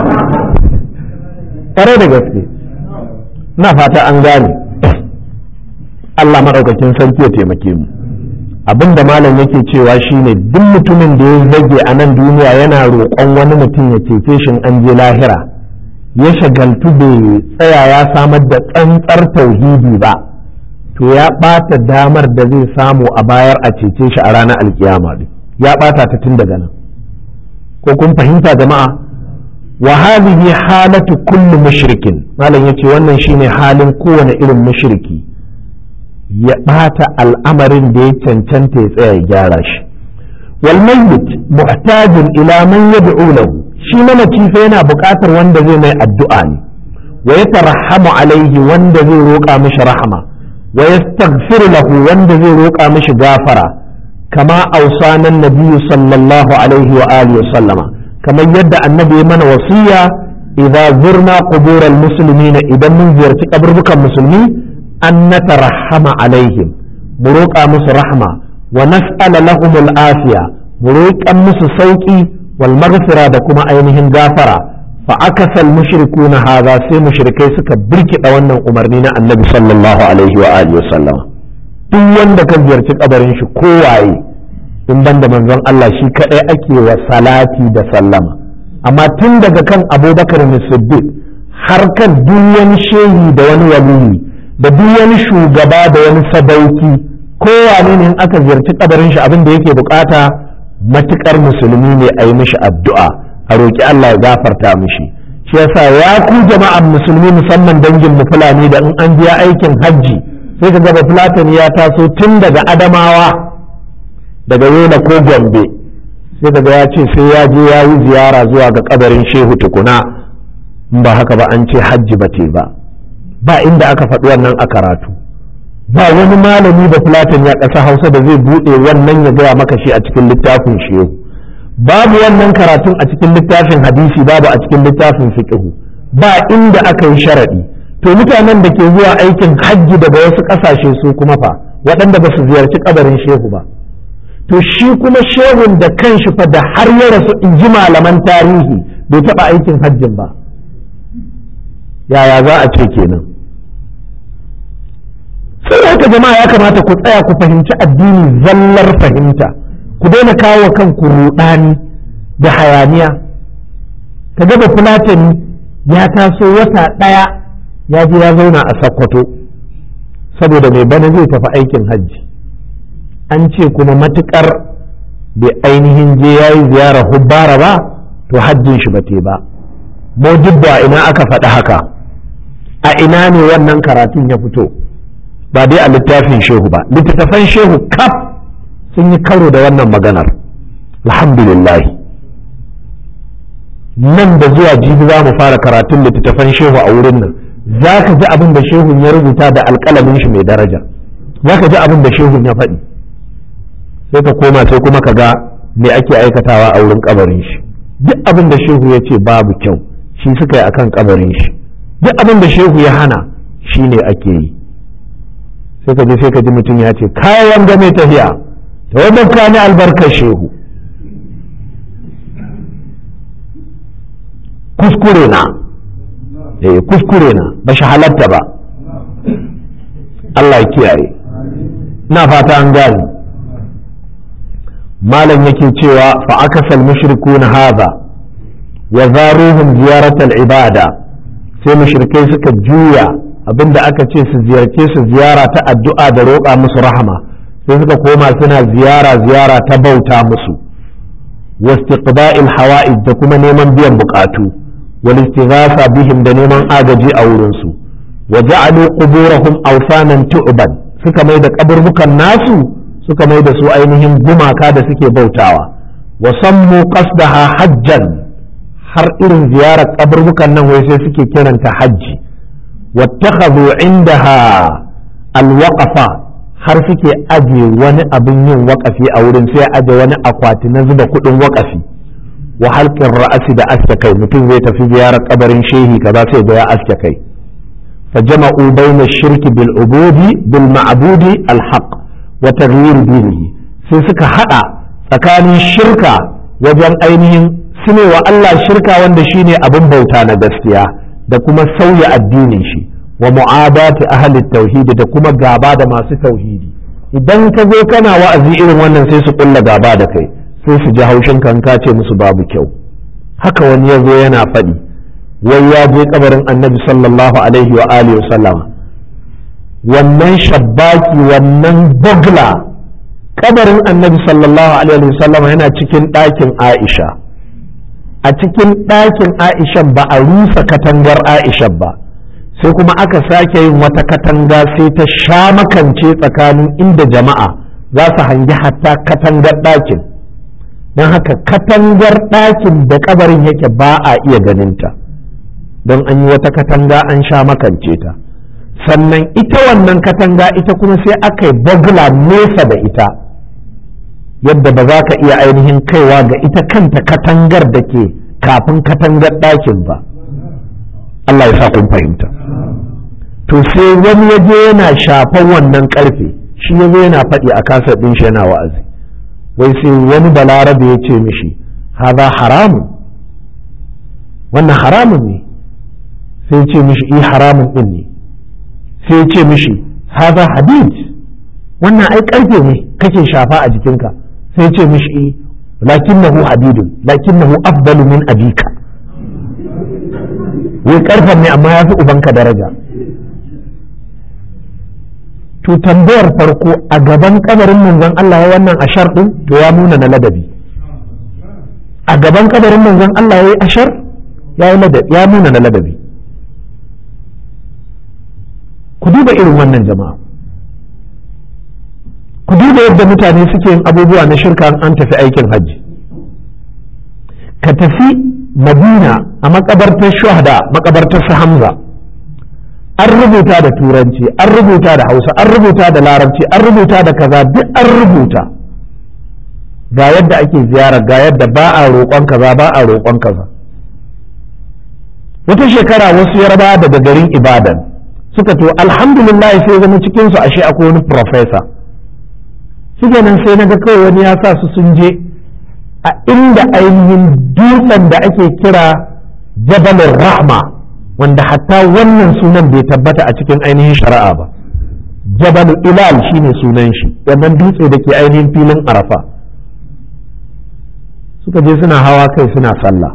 ƙwarai da gaske na fata an gane Allah maɗaukakin sarki ya taimake mu abin da malam yake cewa shine duk mutumin da ya zage a nan duniya yana roƙon wani mutum ya cece shi an je lahira ya shagaltu bai tsaya ya samar da tsantsar tauhidi ba to ya ɓata damar da zai samu a bayar a cece shi a ranar alkiyama ya ɓata ta tun daga nan ko kun fahimta jama'a wa hadhihi halatu kulli mushrikin malam yace wannan shine halin kowane irin mushriki ya ɓata al'amarin da ya cancanta ya tsaya ya gyara shi wal mayyit muhtajin ila man yad'u lahu shi mamaci fa yana buƙatar wanda zai mai addu'a ne wa yatarhamu alaihi wanda zai roƙa mishi rahama wa yastaghfiru lahu wanda zai roƙa mishi gafara kama ausanan nabiyyu sallallahu alaihi wa alihi wa sallama kamar yadda annabi ya mana wasiya idza zurna qubural muslimina idan mun ziyarci kaburbukan musulmi an natarahama alaihim mu roƙa musu rahma wa nas'ala lahum afiya mu roƙan musu sauki wal maghfira da kuma ainihin gafara fa akasal mushrikuna hadha sai mushrikai suka birkida wannan umarni na annabi sallallahu alaihi wa alihi wasallam duk wanda kan ziyarci kabarin shi kowaye in banda manzon Allah shi kadai ake wa salati da sallama amma tun daga kan abubakar siddiq har kan duk wani shehi da wani waliyi da duk wani shugaba da wani sadauki kowane ne in aka ziyarci kabarin shi abin da yake bukata matukar musulmi ne a yi mishi addu'a a roƙi Allah ya gafarta mishi shi yasa ya ku jama'an musulmi musamman dangin mu fulani da in an biya aikin hajji sai ka gaba fulatani ya taso tun daga adamawa daga yola ko gombe sai daga ya ce sai ya je ya yi ziyara zuwa ga kabarin shehu tukuna in ba haka ba an ce hajji ba ce ba ba inda aka faɗi wannan a karatu ba wani malami da fulatan ya ƙasa hausa da zai buɗe wannan ya gaya maka shi a cikin littafin shehu babu wannan karatun a cikin littafin hadisi babu a cikin littafin fiqhu ba inda aka yi sharaɗi to mutanen da ke zuwa aikin hajji daga wasu ƙasashe su kuma fa waɗanda ba su ziyarci kabarin shehu ba to shi kuma shehun da kanshi fa da har ya rasu in ji malaman tarihi bai taɓa aikin hajjin ba yaya za a ce kenan sai haka jama'a ya kamata ku tsaya ku fahimci addini zallar fahimta ku daina kawo kanku ruɗani da hayaniya ka gaba fulatani ya taso wata ɗaya ya je ya zauna a sakkwato saboda mai bana zai tafi aikin hajji an ce kuma matukar bai ainihin je ya yi ziyara hubbara ba to hajjin shi ba te ba modibba ina aka faɗi haka a ina ne wannan karatun ya fito ba dai a littafin shehu ba littattafan shehu kaf sun yi karo da wannan maganar alhamdulillah nan da zuwa jibi za mu fara karatun littattafan shehu a wurin nan za ka ji abin da shehun ya rubuta da alƙalamin shi mai daraja za ka ji abin da shehun ya faɗi sai ka koma sai kuma ka ga me ake aikatawa a wurin kabarin shi duk abin da shehu ya ce babu kyau shi suka yi akan kabarin shi duk abin da shehu ya hana shi ne ake yi sai ka je sai ka ji mutum ya ce kayan game tafiya ta wadda ka ni albarkar shehu kuskure na eh kuskure na ba shi halatta ba Allah ya kiyaye na fata an gani malam yake cewa fa akasal mushrikuna hadha wa zaruhum ziyaratal ibada sai mushrikai suka juya abinda aka ce su ziyarce su ziyara ta addu'a da roƙa musu rahama sai suka koma suna ziyara ziyara ta bauta musu wastiqba'il hawa'id da kuma neman biyan bukatu wal istighatha bihim da neman agaji a wurin su wa ja'alu quburahum awsanan tu'ban suka mai da kaburbukan nasu suka mai da su ainihin gumaka da suke bautawa wa sammu qasdaha hajjan har irin ziyarar kaburbukan nan wai sai suke kiranta hajji wattakhadhu indaha alwaqafa har suke aje wani abin yin waƙafi a wurin sai aje wani akwati na zuba kuɗin waƙafi wa halqin ra'asi da aske kai mutum zai tafi ziyarar kabarin shehi kaza sai ga ya aske kai فجمعوا بين الشرك بالعبود بالمعبود الحق وتغيير دينه sai suka hada tsakanin shirka wajen ainihin sune wa Allah shirka wanda shine abin bauta na gaskiya da kuma sauya addinin shi wa mu'adati ahli tauhidi da kuma gaba da masu tauhidi idan ka zo kana wa'azi irin wannan sai su kulla gaba da kai sai su ji haushin kan ka ce musu babu kyau haka wani ya zo yana faɗi wai ya je kabarin annabi sallallahu alaihi wa alihi sallama wannan shabbaki wannan bugla kabarin annabi sallallahu alaihi wa sallama yana cikin ɗakin aisha a cikin ɗakin aisha ba a rusa katangar aisha ba sai kuma aka sake yin wata katanga sai ta sha makance tsakanin inda jama'a za su hangi hatta katangar ɗakin don haka katangar ɗakin da kabarin yake ba a iya ganinta don an yi wata katanga an sha makance ta sannan ita wannan katanga ita kuma sai aka yi bagula nesa da ita yadda ba za ka iya ainihin kaiwa ga ita kanta katangar da ke kafin katangar ɗakin ba Allah ya sa kun fahimta to sai wani ya je yana shafan wannan karfe shi ya zo yana faɗi a kasar ɗin shi yana wa'azi wai sai wani balarabe ya ce mishi haza haramun wannan haramun ne sai ce mishi i haramun din ne sai ce mishi haza hadid wannan ai karfe ne kake shafa a jikinka sai ce mishi i lakinnahu hadidun lakinnahu afdalu min abika wai karfen ne amma ya fi ubanka daraja to tambayar farko a gaban kabarin manzon Allah ya wannan ashar din to ya nuna na ladabi a gaban kabarin manzon Allah ya yi ashar ya nuna na ladabi ku duba irin wannan jama'a ku duba yadda mutane suke yin abubuwa na shirka an tafi aikin hajji ka tafi madina a makabartar shuhada makabartar su hamza an rubuta da turanci an rubuta da hausa an rubuta da larabci an rubuta da kaza duk an rubuta ga yadda ake ziyara ga yadda ba a roƙon kaza ba a roƙon kaza wata shekara wasu yarba daga garin ibadan suka to alhamdulillah sai zama cikinsu ashe akwai wani profesa suke nan sai na ga kawai wani ya sa su sun je a inda ainihin dutsen da ake kira jabalin rahma wanda hatta wannan sunan bai tabbata a cikin ainihin shari'a ba jabalu ilal shine sunan shi wannan dutse da ke ainihin filin arafa suka je suna hawa kai suna sallah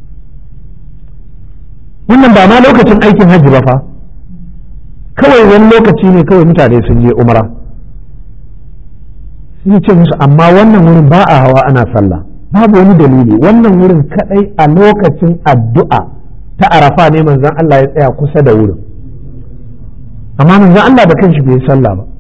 wannan ba ma lokacin aikin hajji ba fa kawai wani lokaci ne kawai mutane sun je umra sun ce musu amma wannan wurin ba a hawa ana sallah babu wani dalili wannan wurin kadai a lokacin addu'a ta arafa ne manzon Allah ya tsaya kusa da wurin amma manzon Allah da kanshi bai sallah ba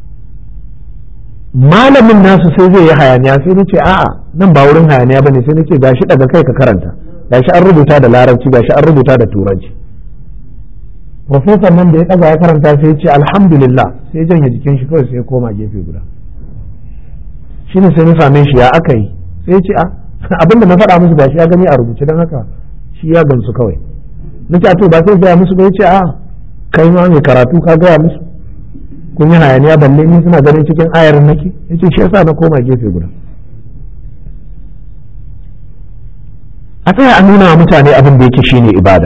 malamin nasu sai zai yi hayaniya sai nace a'a nan ba wurin hayaniya bane sai nace gashi daga kai ka karanta gashi an rubuta da larabci gashi an rubuta da turanci professor nan da ya ɗaga ya karanta sai ya ce alhamdulillah sai ya janye jikin shi kawai sai ya koma gefe guda shine sai na same shi ya aka yi sai ya ce a abin da na faɗa musu gashi ya gani a rubuce don haka shi ya gamsu kawai na ce to ba sai gaya musu ba ya ce a kai ma mai karatu ka gaya musu kun yi hayaniya balle ni suna ganin cikin ayar nake ya ce shi yasa na koma gefe guda a tsaya a nuna wa mutane abin da yake shine ibada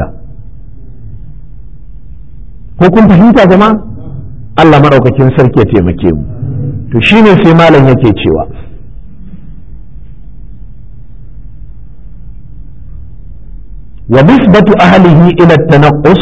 ko kun fahimta jama'a Allah maɗaukakin sarki ya taimake mu to shine sai malam yake cewa wa nisbatu ahlihi ila at-tanaqqus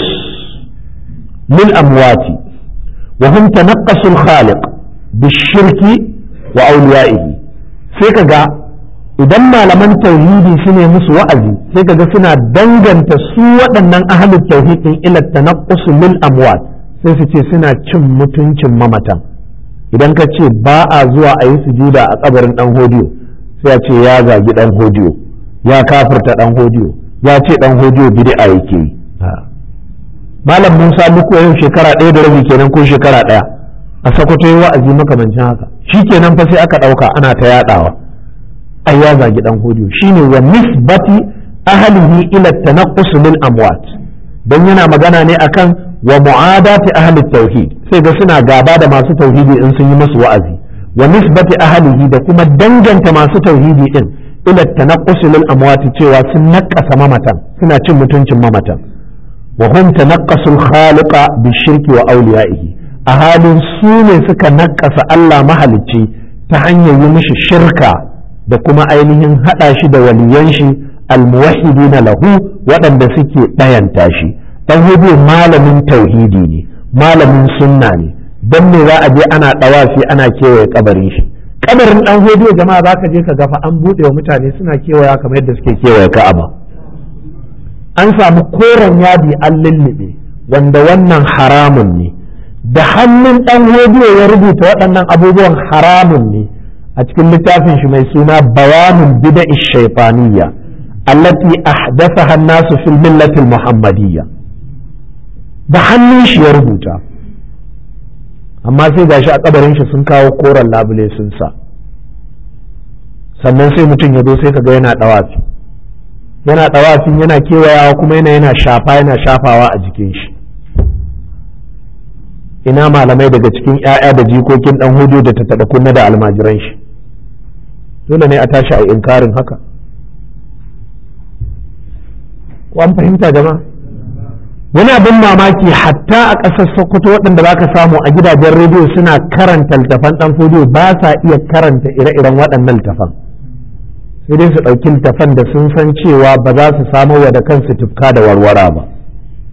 lil amwati wa hum tanaqqasu al-khaliq bish-shirki wa awliya'ihi sai kaga idan malaman tauhidi su ne musu wa'azi sai kaga suna danganta su waɗannan ahalin tauhidin ila tanaqqus lil amwat sai su ce suna cin mutuncin mamatan idan ka ce ba a zuwa a yi sujuda a kabarin dan hodiyo sai ya ce ya zagi dan hodiyo ya kafirta dan hodiyo ya ce dan hodiyo bid'a yake yi malam Musa muku yau shekara ɗaya da rabi kenan ko shekara ɗaya a sakwato yi wa'azi makamancin haka shikenan fa sai aka ɗauka ana ta yaɗawa ai ya zagi dan hodiyo shine wa nisbati ahlihi ila tanaqqus lil amwat dan yana magana ne akan wa mu'adati ahli tauhid sai ga suna gaba da masu tauhidi in sun yi musu wa'azi wa nisbati ahlihi da kuma danganta masu tauhidi din ila tanaqqus lil amwat cewa sun nakasa mamatan suna cin mutuncin mamatan wa hum tanaqqasu al khaliqa bi shirki wa awliyaihi a halin su ne suka nakasa Allah mahalicci ta hanyar yi mishi shirka da kuma ainihin haɗa shi da waliyan shi almuwahhidina lahu waɗanda suke ɗayanta shi dan hudu malamin tauhidi ne malamin sunna ne dan me za a je ana ɗawafi ana kewaye kabarin shi kabarin dan hudu jama'a za ka je ka gafa an buɗe wa mutane suna kewaya kamar yadda suke kewaye ka'aba an samu koren yadi an lullube wanda wannan haramun ne da hannun dan hudu ya rubuta waɗannan abubuwan haramun ne a cikin littafin shi mai suna bayanin bida'i shaitaniyya allati ahdathaha an-nasu fil millati muhammadiyya da hannun shi ya rubuta amma sai gashi a kabarin shi sun kawo koren labule sun sa sannan sai mutum ya zo sai kaga yana dawafi yana dawafin yana kewayawa kuma yana yana shafa yana shafawa a jikin shi ina malamai daga cikin 'ya'ya da jikokin dan hudu da ta taɗa kunna da almajiran shi dole ne a tashi a inkarin haka ko an fahimta jama'a wani abin mamaki hatta a ƙasar sokoto waɗanda za ka samu a gidajen rediyo suna karanta littafan ɗan fodiyo ba sa iya karanta ire-iren waɗannan littafan sai dai su ɗauki littafan da sun san cewa ba za su samo wa da kansu tufka da warwara ba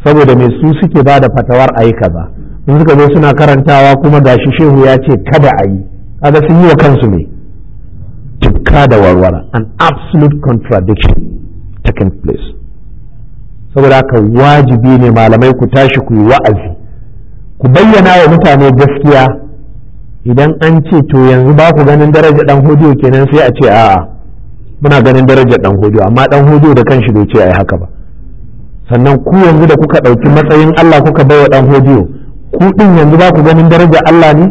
saboda mai su suke ba da fatawar a yi kaza in suka zo suna karantawa kuma gashi shehu ya ce kada a yi kaga sun yi wa kansu ne tukka da warwara an absolute contradiction taking place saboda haka wajibi ne malamai ku tashi ku yi wa'azi ku bayyana wa mutane gaskiya idan an ce to yanzu ba ku ganin daraja dan hodiyo kenan sai a ce a'a muna ganin darajar dan hodiyo amma dan hodiyo da kanshi bai ce ai haka ba sannan ku yanzu da kuka ɗauki matsayin Allah kuka baiwa dan hodiyo ku din yanzu ba ku ganin darajar Allah ne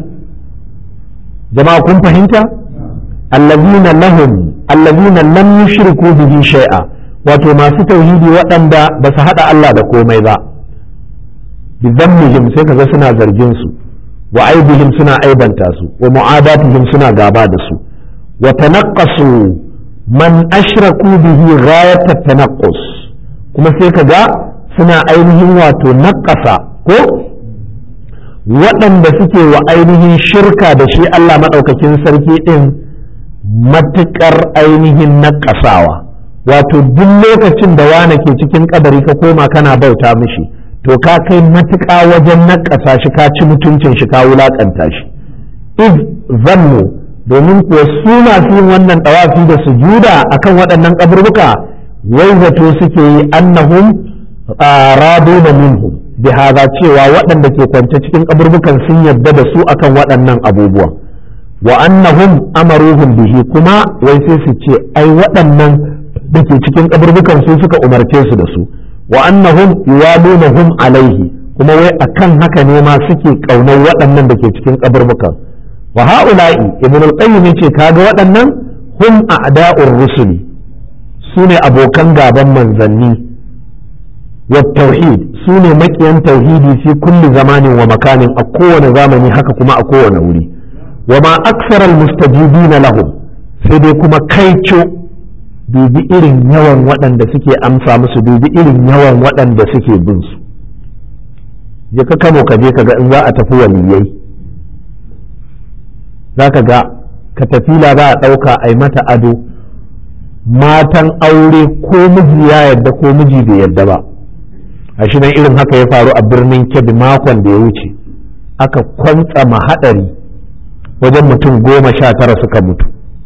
jama'a kun fahimta allazina lahum allazina lam yushriku bihi shay'a wato masu tauhidi waɗanda ba su haɗa Allah da komai ba bi zammihim sai kaga suna zargin su wa aibihim suna aibanta su wa mu'adatihim suna gaba da su wa tanaqqasu man ashraku bihi ghayat tanaqqus kuma sai kaga suna ainihin wato naqqasa ko waɗanda suke wa ainihin shirka da shi Allah maɗaukakin sarki ɗin matuƙar ainihin naƙasawa wato duk lokacin da wane ke cikin kabari ka koma kana bauta mishi to ka kai matuƙa wajen naƙasa shi ka ci mutuncin shi ka wulaƙanta shi iz zannu domin kuwa su masu yin wannan ɗawafi da sujuda akan waɗannan kaburbuka wai zato suke yi annahum raduna minhum bi hada cewa waɗanda ke kwance cikin kaburbukan sun yarda da su akan waɗannan abubuwa wa annahum amaruhum bihi kuma wai sai su ce ai waɗannan da ke cikin kaburbukan su suka umarce su da su wa annahum yuwalunahum alaihi kuma wai akan haka ne ma suke kaunar waɗannan da ke cikin kaburbukan wa ha'ula'i ibn al-qayyim yace kaga waɗannan hum a'da'ur rusuli sune abokan gaban manzanni wa tauhid sune makiyan tauhidi fi kulli zamanin wa makanin a kowane zamani haka kuma a kowane wuri wa ma aksara al-mustajibina lahum sai dai kuma kaico dubi irin yawan waɗanda suke amsa musu dubi irin yawan waɗanda suke bin su je ka kamo ka je ka ga in za a tafi waliyai za ka ga katafila za a ɗauka a yi mata ado matan aure ko miji ya yadda ko miji bai yadda ba a shi nan irin haka ya faru a birnin kebbi makon da ya wuce aka kwantsa haɗari wajen mutum goma sha tara suka mutu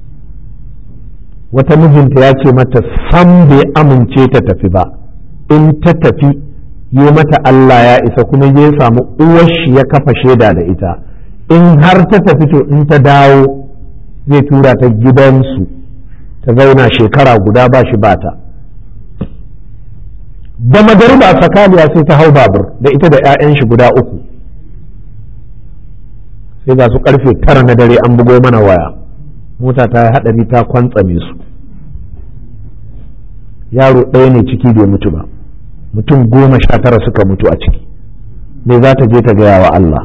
wata mijinta ya ce mata sam bai amince ta tafi ba in ta tafi yi mata Allah ya isa kuma ya samu uwar shi ya kafa shaida da ita in har ta tafi to in ta dawo zai tura ta gidansu ta zauna shekara guda ba shi bata da magariba sakaliya sai ta hau babur da ita da 'ya'yan shi guda uku sai ga su karfe tara na dare an bugo mana waya mota ta yi haɗari ta kwantsame su yaro ɗaya ne ciki bai mutu ba mutum goma sha tara suka mutu a ciki me za ta je ta gaya wa Allah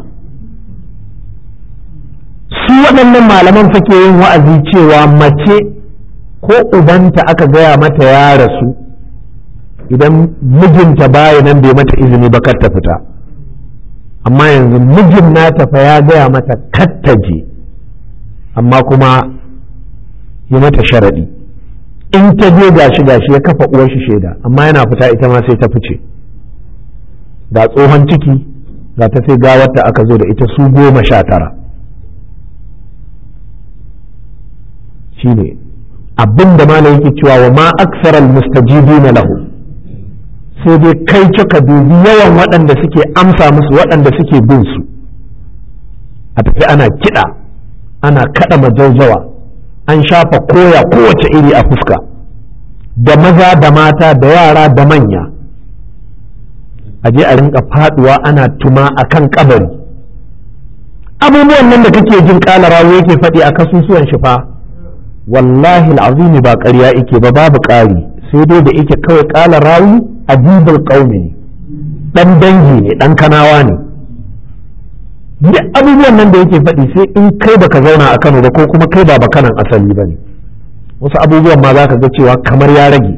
su waɗannan malaman fake yin wa'azi cewa mace ko ubanta aka gaya mata ya rasu idan mijinta baya nan bai mata izini ba kar ta fita amma yanzu mijin nata fa ya gaya mata kar ta je amma kuma yi mata sharaɗi in ta je gashi gashi ya kafa uwar shi shaida amma yana fita ita ma sai ta fice ga tsohon ciki ga ta sai gawarta aka zo da ita su goma sha tara shine abin da malam yake cewa wa ma aksaral mustajibina lahu sai dai kai ka dubi yawan waɗanda suke amsa musu waɗanda suke bin su a tafi ana kiɗa ana kaɗa majaujawa an shafa koya kowace iri a fuska da maza da mata da yara da manya a je a rinka faduwa ana tuma a kan kabari abubuwan nan da kake jin kalarawo yake faɗi a kasusuwan shi fa wallahi al'azimi ba ƙarya ike ba babu ƙari sai dai da ike kawai ƙala rawi ajibul qaumi ne dan dangi ne dan kanawa ne duk abubuwan nan da yake faɗi sai in kai baka zauna a Kano ba ko kuma kai ba bakanan asali ba ne wasu abubuwan ma za ka ga cewa kamar ya rage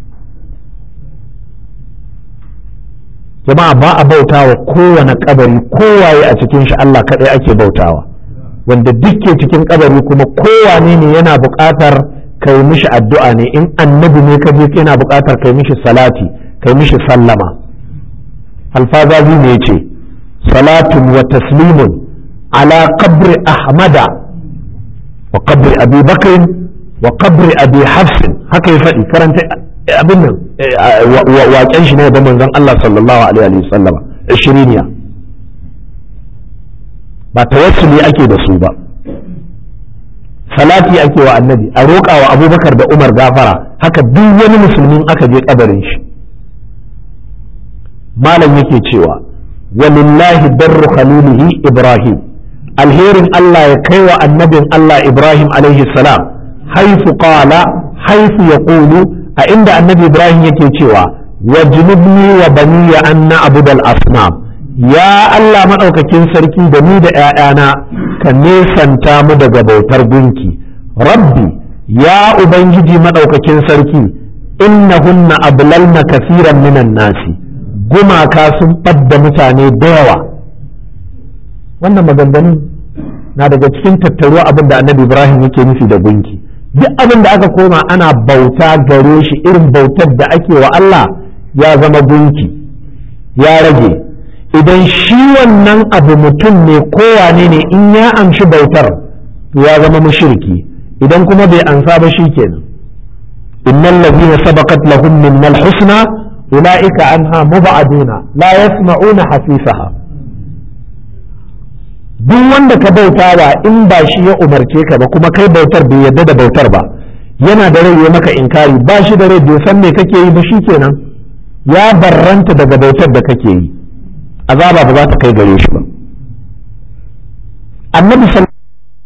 jama'a ba a bautawa kowane kabari kowaye a cikin shi Allah kaɗai ake bautawa wanda duk ke cikin kabari kuma kowane ne yana buƙatar kai mishi addu'a ne in annabi ne ka je yana buƙatar kai mishi salati kai mishi sallama alfazazi ne ce salatun wa taslimun ala qabri ahmada wa qabri abi bakrin wa qabri abi hafsin haka ya faɗi karanta abin nan waƙen shi ne da manzon Allah sallallahu alaihi wa sallama shiriniya ba tawassuli ake da su ba salati ake wa annabi a roƙa wa abubakar da umar gafara haka duk wani musulmin aka je kabarin shi malam yake cewa walillahi darru khalilihi ibrahim alherin Allah ya kai wa annabin Allah ibrahim alaihi salam haifu qala haifu yaqulu a inda annabi ibrahim yake cewa wajnubni wa baniya an na'budal asnam ya Allah maɗaukakin sarki da ni da ‘ya'yana ka nesanta mu daga bautar gunki rabbi ya ubangiji maɗaukakin sarki innahunna ablalna kasiran minan nasi gumaka sun ɓadda mutane da yawa wannan maganganun na daga cikin tattaruwa abin da annabi ibrahim yake nufi da gunki duk abin da aka koma ana bauta gare shi irin bautar da ake wa Allah ya zama gunki ya rage idan shi wannan abu mutum ne kowane ne in ya amshi bautar ya zama mushriki idan kuma bai ansa ba shi kenan innal ladhina sabaqat lahum minnal husna ulaika anha mubaduna la yasma'una hasisaha duk wanda ka bauta ba in ba shi ya umarce ka ba kuma kai bautar bai yadda da bautar ba yana da rai ya maka inkari ba shi da rai bai san me kake yi ba shi kenan ya barranta daga bautar da kake yi azaba ba za ta kai gare shi ba annabi